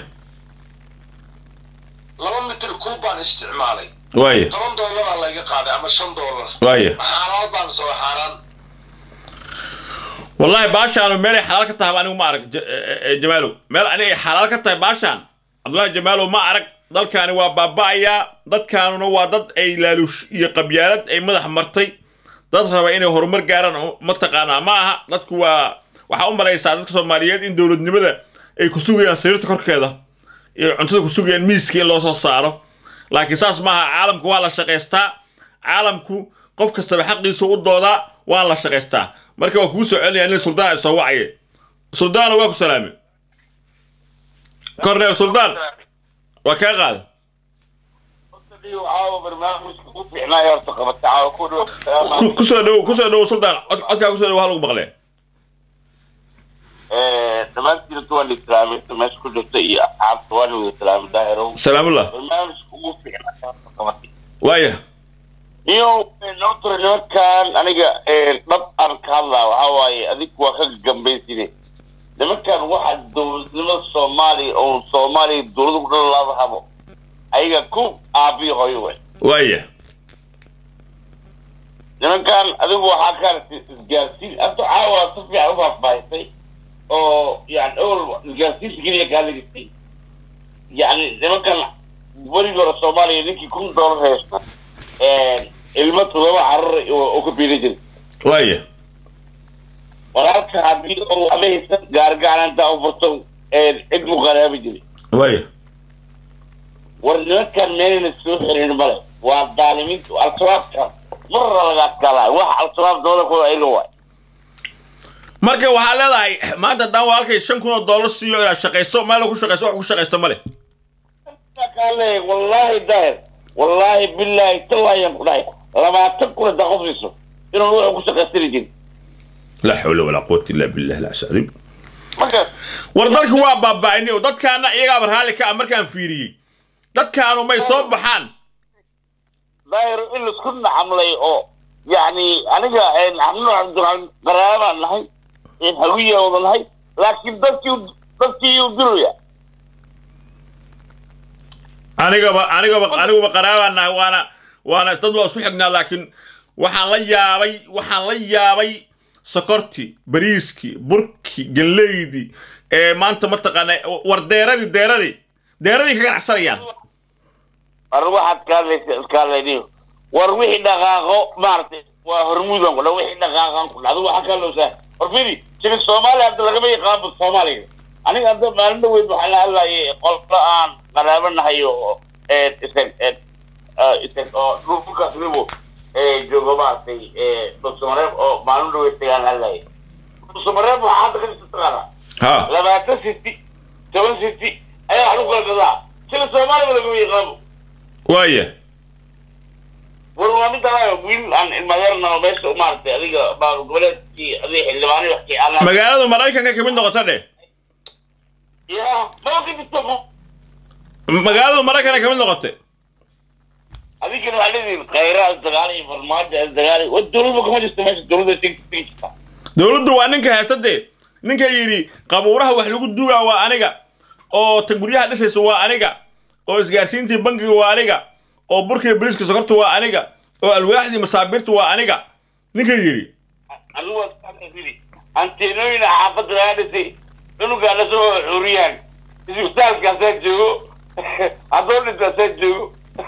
F: laba mitir kuub baan isticmaalay
A: waaya
F: toban dollaraa layga qaaday ama shan dollar
A: waaya
F: xaaraan baan soo xaaraan
A: wallahi baashaanu meelay xalaal ka tahay anigu ma arag J- eh, eh, jamaalow meel aniga ay xalaal ka tahay baashaan cabdullaahi jamaalow ma arag dalkaani waa baaba'ayaa dadkaanuna waa dad ay laaluush iyo qabyaalad ay madax martay dad raba inay horumar gaaraan oo mataqaanaa ma aha dadku waa waxaa u malaysaa dadka soomaaliyeed in dowladnimada ay ku sugayaan sariirta korkeeda iyo cuntada ku sugayaan miiska in loo soo saaro laakiin saas maaha caalamku waa la shaqaystaa caalamku qof kastaba xaqiisa u doodaa waa la shaqaystaa marka waa kugu soo celinaya nin suldaan ay soo wacaye suldaana waa ku salaame korneel suldaan waa kaa qaada Ku- kusoo dhow kusoo dhow suldaan cod- codkaa kusoo dhow ha lagu maqlee
G: dhammaantiinta waan islaamay inta meesha ku jirta iyo asxaabta waan wada islaamay daahirow
A: salaamullah
G: barnaamijka ugu fiicnaa horta qabatay
A: waaya
G: iyo notr nimankan aniga dhab aan ka hadlaa waxaa waaye adigu waa ka gambaysine nimankan waxa dowladnimada soomaaliya oo soomaaliya dowlada ku dhalalaada habo ayaga ku aabiyo hooyo wey
A: waaya
G: nimankan adigu waxaa ka aragtay isgaarsiin hadda caawa si fiican u faahfaahisay oo yani owel isgaarsiinta keliya kaa dhigistay yani nimankan werigi hore soomaaliya ninkii kun doolar haysta ilmo todoba carar oo ka biila jiray
A: waaya
G: walaalka haddii oo ama haysan gaargacananta u furto cid mu qaraabi jiray
A: waaya
G: war nimankan meelna soo xiriirin male waa daalimiinta al-shabaabka marra laga adkaalaa wax al-shabaab doola kuwa ayaga waay
A: marka waxaa leedahay maanta haddaan walaalkay shan kun oo dollar siiyo inaad shaqayso meel ku shaqayso wax ku shaqaysto male
G: kale wallaahi daahir wallaahi billaahi tallaayaan ku dhahay labaatan kun haddaa qof siiso inuu wuxuu ku shaqaystiri jirin
A: laa xawla walaa quwata illa billah alcasiim
G: markaas
A: war dalku waa baaba'inay oo dadkaana iyagaaba raalli ka ah markaan fiiriyey dadkaanu may soo baxaan
G: daahir in laisku nacamlay oo yacni aniga xamnu cabdiraxmaan qaraabaan nahay hawiya wada nahay laakiin dadkii dadkii u dilaya
A: anigaba anigaba aniguba qaraabaan nahay waana waana dad waa isu xignaa laakiin waxaan la yaabay waxaan la yaabay sokortii bariiskii burkii galleydii ee maanta mataqaana war deeradii deeradii deeradii ka ganacsanayaan
G: war waxaad ka hadlaysa iska hadlayniyo war wixii dhaqaaqo maaragtay waa hormuudan ku dha wixii dhaqaaqan ku dhacdo waxaa ka hadlowsaa war fidi jiri soomaaliya hadda lagama yaqaanba soomaaliga aniga hadda maalin dhaweyd waxaa la hadlayay qolka aan qaraabo nahay oo isag isag oo dhulkaas nibo joogo maaragtay dhulsamareeb oo maalin dhawey tagaan hadlaya dhulsamareeb waxaa hadda ka jirta taqaana
A: ha
G: labaatan city toban city ayaa wax lagu kala gadaa sida soomaaliya laguma yaqaano
A: waaya
G: war waa mid alaayo wiil aan ilmadeerna oo meesha maaragtay adiga baa goboleedkii adiga xildhibaani wax kii aan
A: magaaladu maraykanka kamid noqota dheh
G: ya maba ka jirto
A: magaaladu maraykanka kamid noqotay
G: adigana waxaa leedihin khayraad dagaal iyo farmaajo dagaal wa dowladba kama jirto meesha dowladda tegi tegi jirta
A: dowladdu waa ninka haysta dee ninka yidhi qabuuraha wax lagu dugaa waa aniga oo tan guryaha dhisaysa waa aniga oo isgaarsiintii bangiga waa aniga oo burkii bariiska sokorta waa aniga oo alwaaxdii masaabiirta waa aniga ninka yidhi
G: anigu waa iskaxdafidi anteenooyin xaafadda laga dhisay cunugaa lasoo xuriyaan isbitaalkaasaa joogo haddoo dhintaasaa joogo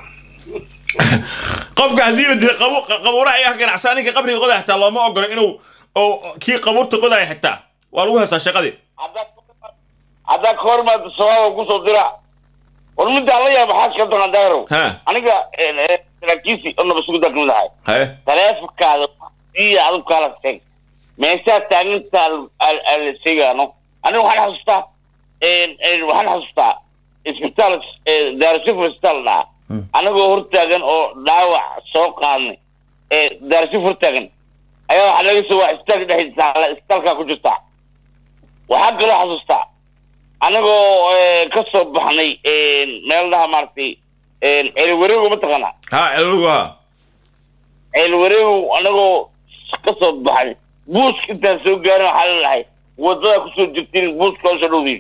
A: qofka haddii la dilay qabu- qabuuraha ayaa ganacsaa ninka qabriga qodaya xitaa looma ogolo inuu oo kii qabuurta qodaya xitaa waa lagu heestaa shaqadii
G: haddaa haddaa ka hormaada sababa kusoo dira war middaa la yaaba maxaa ka doona dayro
A: ha
G: aniga saraakiisi oo nabasugudaa kamid ahay
A: haye
G: taleefonkaada iyo adigu kaala tag meeshaa taaginta la sheegaano aniga waxaan xasuustaa waxaan xasuustaa isbitaal daarasif isbitaal dhaca anagoo hortaagan oo dhaawac soo qaadnay daarasif hortaagan ayaa waxaa laga soo waa isbitaalka dhexdiisa isbitaalkaa ku jirta waxaa kaloo xasuustaa anagoo ka soo baxnay meel dhaha maaragtay celiwareego mataqaanaa
A: ha elugu ha
G: ceelwareegow anagoo ka soo baxay buuska intaan soo gaarin waxaa lalahay wadada kusoo jirtiin buuska hoosoo dhowdiin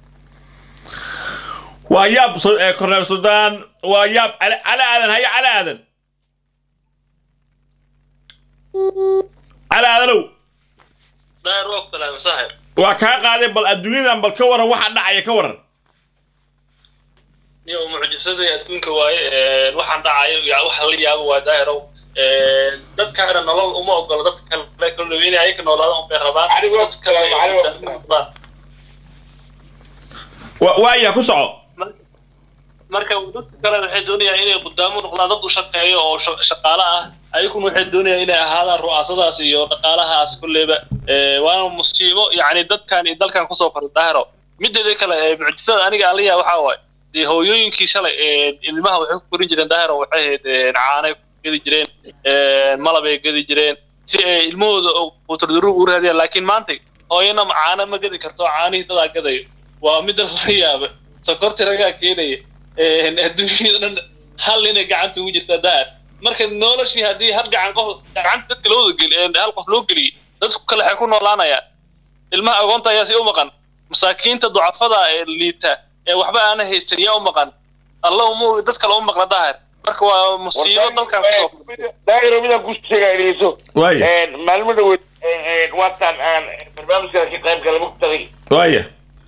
A: waa yaab so- ee korneel suldaan waa yaab cali cali aadan haye cali aadan cali aadanow
H: daahir waa ku salaamay saaxib
A: waa kaa qaaday bal adduunyadan bal ka waran waxa dhacaya ka waran
H: niyo mucjisadii adduunka waaye waxaan dhacayo ya waxa la yaabo waa daahirow dadkaana nolol uma ogolo dadka kale kale inay ayaga noolaadaan unbay rabaan
G: Cali waa
H: dad kale
G: Cali waa-
H: ay noqdaan.
A: Wa- waaya ku soco
H: marka dadka kale waxay doonayaan inay qudaamo noqdaan dad u shaqeeyo oo sha- shaqaale ah ayaguna waxay doonayaan inay ahaadaan ru'aasadaas iyo dhaqaalahaas kulleyba Eh, waana musiibo yacni dadkan iyo dalkan kusoo koray daahiro mideeda kale eh, mucjisada aniga aliya waxaa waaye dee hooyooyinkii shalay eh, ilmaha waxay ku korin jireen daahiro waxay ahayd eh, caanay gedi jireen eh, malabay gedi jireen si ay ilmahooda uturduru u raadiyaan laakiin maanta hooyana caana ma gedi karto caanihii dadaa gadayo waa midda laga yaaba sokorti ragaa keenaya adduunyada dhan hal inay gacanta ugu jirtaa daar marka noloshii haddii hal gacan qof gacanta dadka loo wada geli hal qof loo geliyey dadku kale waxay ku noolaanayaan ilmaha agoonta ayaa si u maqan masaakiinta ducafada ee liita ee waxba aana haysan yaa u maqan alla uma dad kale u maqla daahir marka waa musiibo dalkan kusoo
G: daahiro midaan ku sheegaa dhegeyso
A: waaya
G: maalmo dhaweyd waataan aan barnaamijkaas ka qayb gala mugtaday
A: waaya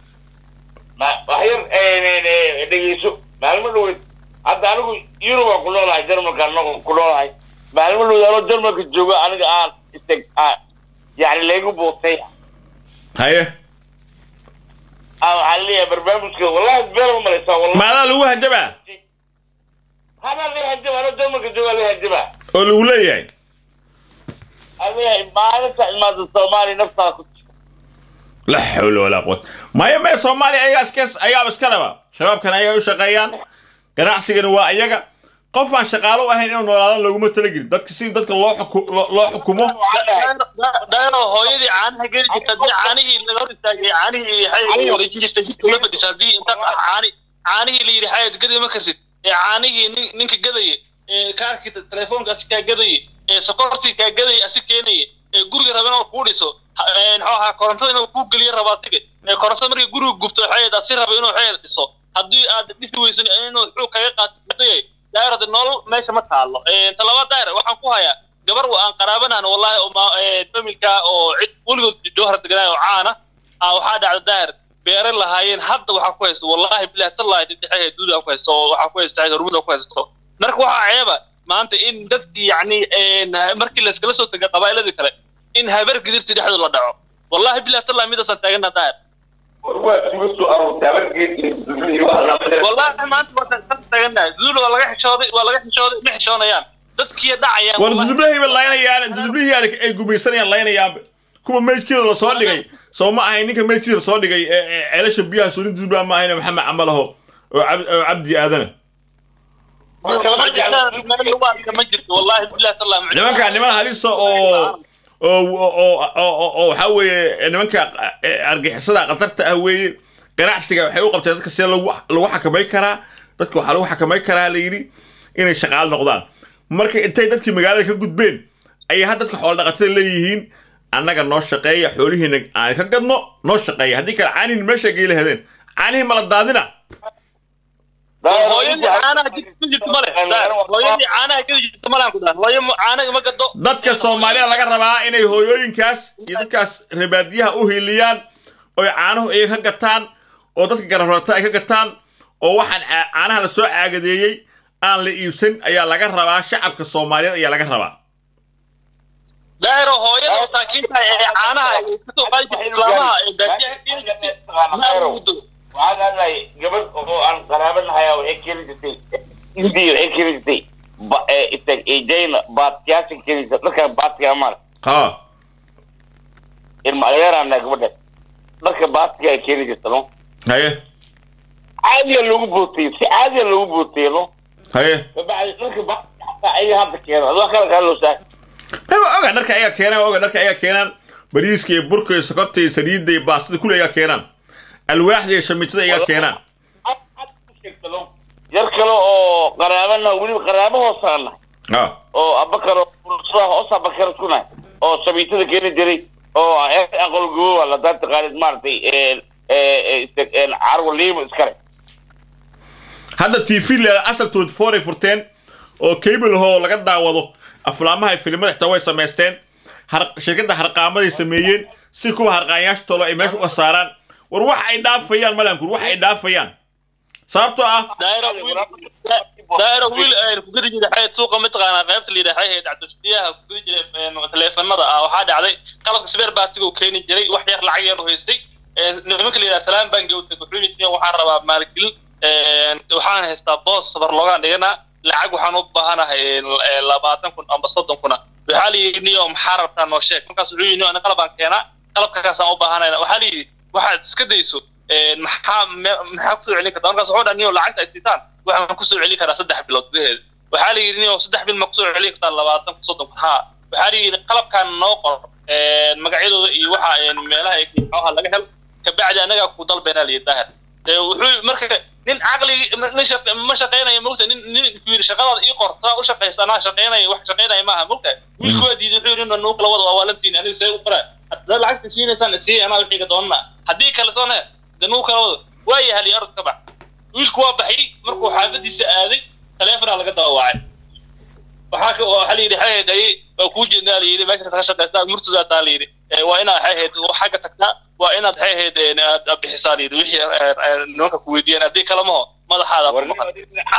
G: waxyar dhegeyso maalmo dhaweyd hadda anigu yurubaan ku noolahay jarmalka anagu ku noolahay maalmo dhaweyd anoo jarmalka jooga aniga aan isteg aan yani laygu bootay
A: haye
G: aa waxaa leeyahay barnaamijka wallahi been ma malaysaa wallahi
A: maadaa lagu hajabaa
G: hadaa la hajaba anoo jarmalka jooga la hajaba
A: oo lagu leeyahay
G: aan leeyahay maalinta imaada soomaaliya naftaa ku
A: la xawla walaa quwata maya maya soomaaliya ayagaa iska ayaaba iska laba shabaabkan ayaga u shaqeeyaan ganacsigana waa ayaga qof aan shaqaalo u ahayn inuu noolaadan looguma talagelin dadka si dadka loo xuku- loo- loo xukumo
H: daayro hooyadii caanaha geli jirta haddii caanihii laga hor istaagay caanihii xayay wareejin jirtay jidka la fadhisa haddii inta caani caanihii la yidhi xayad gadi ma karsid ee caanihii nin- ninka gadaya ee kaarkii telefoonka asi kaa gadaya ee sokortii kaa gadaya asi keenaya ee guriga raba inuu kuu dhiso ha- ee muxuu ahaa korontada inuu kuu geliyo rabaa tige ee korontada markii guriga gubto xayad asi raba inuu xayad dhiso haddii aad dhisi weysan inuu xuu kaga qaato mudayay daayro de nolol meesha ma taalo talaba daayr waxaan ku hayaa gabar aan qaraabanaan wallahi oo ma- ee, familka oo cid weligood jawhar deganaayo oo caana ah waxaa dhacda daahir beere lahaayeen hadda waxaa ku haysto wallahi bilahi tallahi dhidhexehe duuda ku haysto oo waxaa ku haysta hormuda ku haysto marka waxaa ceeba maanta in dadkii yacni een, markii layskala soo tegay qabaa'iladii kale in habar gidirti dhexdooda la dhaco wallahi bilahi tallahi midaasaan taagana daahir wallahi maanta waa taaganahay duul waa laga xishooday waa laga xishooday ma xishoonayaan dadkii dhacayaan
A: war
H: wallahi.
A: dudublahayba laynayaan dudublihii ay gumaysanayaan laynayaanba kuwa meydkeeda lasoo dhigay soo ma ahayn ninka meydkiisa lasoo dhigay ee ee ceelasha biyaha suulin dudublaha ma ahayna maxamed camalaho oo cab- oo cabdi aadana
H: Ma jirtaan, meel lagu arka ma jirto wallahi billahi tallahi ma jirto.
A: nimanka niman halisa oo oo oo oo oo waxaa weeye nimanka eh, argixisada khatarta ah weeye ganacsiga waxay u qabteen dadka sidee lagu lagu xakamay karaa dadka waxaa lagu xakamay karaa la yidhi inay shaqaal noqdaan marka intay dadkii magaalada ka gudbeen ayay had dadka xoolo dhaqatada leeyihiin annaga noo shaqeeya xoolihiina aan ka gadno noo shaqeeya haddii kale caanihin meesha geela hedeen caanihii mala daadina
H: hooyadii caanaha jidka ku jirta male hooyadii caanaha ka jirta male aan ku dhahay hooyo caanaha ma gado
A: dadka soomaalida laga rabaa inay hooyooyinkaas iyo dadkaas rebaadiyaha u hiiliyaan oy caanuhu ay ka gataan oo dadka garabrata ay ka gataan oo waxaan caa- caanaha la soo caagadeeyey aan la iibsan ayaa laga rabaa shacabka soomaaliyeed ayaa laga rabaa
H: daahiro hooyada masaakiinta ee caanaha ay kasoo qaadi jirtay islaamaha ee baadiyaha keeni jirtay ma ugu dego
G: waxaan hadlay gabadh oo aan qaraabanahay waxay keeni jirtay indiya waxay keeni jirtay ba itag jayna baatiyaasha keeni jirtay dharka baatiga amar
A: ha
G: ilma adeeraana gabadha dharka baatiga ay keeni jirta no
A: haye
G: caadiga loogu bootay si caadiga loogu bootay no
A: haye
G: kabacdi dharka baatiga xataa ayaga hadda keena adoo kala kaa loo saar
A: ayba oga dharka ayaa keenaan oga dharka ayaa keenaan bariiska iyo burka iyo sokorta iyo saliidda iyo baastada kule ayaa keenaan alwaaxda iyo shamiitada ayaa keenaan
G: yar kale oo qaraabana weliba qaraabo hoosaan nahay
A: ha
G: oo abakar oo urusada hoos abakar isku nahay oo sabiitada keeni jiray oo aqol gobowa la daa taqaanid maaragtay carwo liimo iskale
A: hadda t v le asal twenty four ay furteen oo cable hoo laga daawado aflaamaha iyo filimada xitaa way samaysteen har shirkadda harqaamaday sameeyeen si kuwa harqaanyaasha tolo ay meesha uga saaraan war wax ay dhaafayaan malankur wax ay dhaafayaan sababtoo ah
H: daahiro wiil daahiro wiil ay ku gedi jiray xay suuqa mataqaanaa qaybta la yidhaha xay cabdishadiyaha ku gedi jiray taleefanada ah waxaa dhacday qalabka sbeer baatiga keeni jiray wax yar lacag yar u haystay nimanka la yidhaha salaam bangi u tagay wuxuu yidhi waxaan rabaa maalgelin waxaan haystaa boos safar loogaan dhiganaa lacag waxaan u baahanahay labaatan kun amba soddon kuna waxaa la yidhi niyo maxaa rabtaa noo sheeg markaas wuxuu yidhi ana qalabaan keenaa qalabkakaasaan u baahanayna waxaa la yidhi waxaad iska dayso maxaa maxaa kusoo celin kartaa markaas wuxuu dhaha niyo lacagta ay siitaan waxaan kusoo celin karaa saddex bilood gudaheeda waxaa la yidhi niyo saddex bil ma kusoo celin kartaa labaatan kun soddon kun haa waxaa la yidhi qalabkaan noo qor magacyadooda iyo waxa meelaha ay kooxaha laga helo kabacdi anagaa ku dalbeynaa la yidhi daahir wuxuu marka nin caqligi nin ma shaqeynayo mogta nin nin yidhi shaqadaada ii qorta u shaqaysta anaa shaqeynaya wax shaqeynaya maaha mogta wiilku waa diiday wuxuu yidhi nuu kala wada waa waalantiin aniga see u qoraa haddaad lacagta siinaysaan isii anaa wixii ka doonana haddii kale soone de nuu kala wada waa yahay arod ka bax wiilku waa baxay markuu xaafadiisa aaday taleefonaa laga dawaacay waxaa ka waxaa la yidhi xaheed ay waa kuu jeednaa la yidhi meesha ka shaqaystaa murtadaa taa la yidhi waa inaad xaheed xagga tagtaa waa inaad xaheed aad bixisaa la yidhi wixii nimanka ku weydiiyaan haddii kale maho madaxaada ku maqan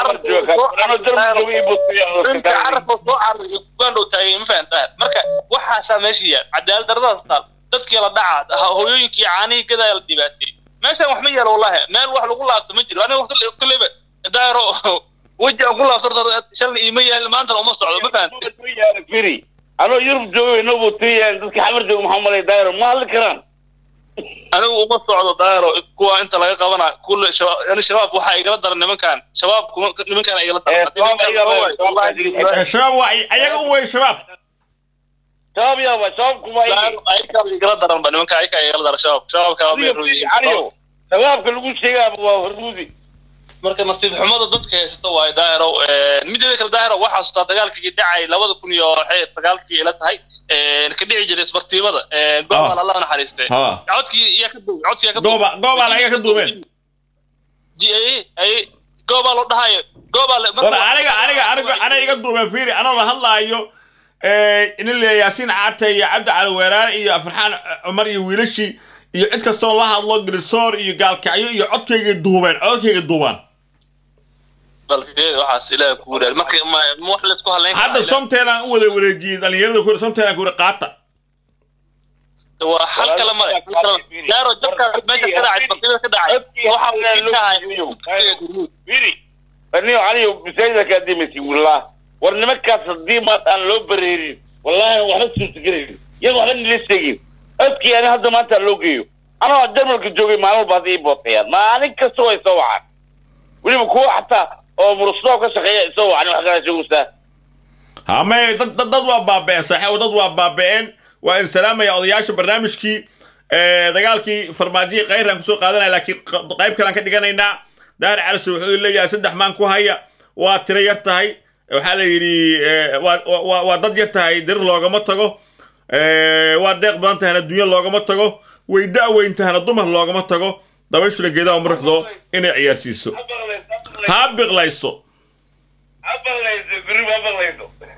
H: carabka soo cararay ugandhow taagay ma fahantaa marka waxaasaa meesha yaal cadaalad daradaas taal dadkii la dhaca hooyooyinkii caanihii gadaa la dhibaatay meeshaan wax ma yaalo wallahi meel wax lagu laabto ma jiro aniga kulleyba daaro weji aan ku laabsarto shalna iima yaal maantana uma socdo ma fahantaa
G: firi anoo yurub joogay nobu tiyan dadka xamar jooga maxaa malay daayro ma hadli karaan
H: anigu uma socdo daayro kuwa inta laga qabana kulle yani shabaab waxaa igala daran nimankan shabaab nimankan igala daran
A: shabaab waa ayaga un wey shabaab
G: shabaab yaaba shabaab kuma
H: ayagaa igala daran ba nimanka ayagaa igala daran shabaab shabaabka
G: aniyo shabaabka lagu sheegaaba waa hormuudi
H: marka nasiib xumada dadka haysata waayo daahiro mideeda kale daahiro waxaa xasuustaa dagaalkii dhacay labada kun iyo sagaalkii ila tahay ka dhici jiray isbartiimada goobal allah naxariistay codkii iyaa ka duubay codkii ka
A: gooba goobal ayaa ka duubeen
H: ay goobaa loo dhahayo goobaa
A: war aniga aniga aniga aniga iga duubeen fiiri anoo la hadlaayo nin le yaasiin caate iyo cabdi cali weeraar iyo farxaan cumar iyo wiilashii iyo cid kastoo la hadlo grisoor iyo gaalkacyo iyo codkayga duubeen codkayga duubaan hadda somteelaan u wada wareejiyey dhalinyarada ku somteelaan ku qaata
H: waa hal kale male daaro jabkaas meesha ka dhacay bartida ka dhacay waxa
G: aniyo aniyo bisayda ka dimisi wallah war nimankaas haddii maanta aan loo bareerin wallahi waxba suurtagelaynin iyaga waxba nila sheegin codkii ani hadda maanta aan loo geeyo anoo jarmalka joogay maalin walba hadda ii bootayaan maalin kasta way soo wacaan weliba kuwa xataa oo murusnoo ka shaqeeya isoo wacan wax kala sheegaysaa
A: hame dad dad dad waa baaba'een saaxiibo dad waa baaba'een waa in salaamaya odayaasha barnaamijkii ee, dagaalkii farmaajihii kayraan kusoo qaadanaya laakiin q- qayb kalaan ka dhiganaynaa daahir calise wuxuu leeyahay saddex maan ku haya waa tiro yar tahay waxaa la yidhi ee, waa- waa waa dad yar tahay dir loogama tago ee, waa deeq badan tahayna dunya loogama tago way da-weyn tahayna dumar loogama tago dabayshuna geedaha muruxdo inay ciyaarsiiso ha biqlayso
G: ha baqlayso guri ha baqlayso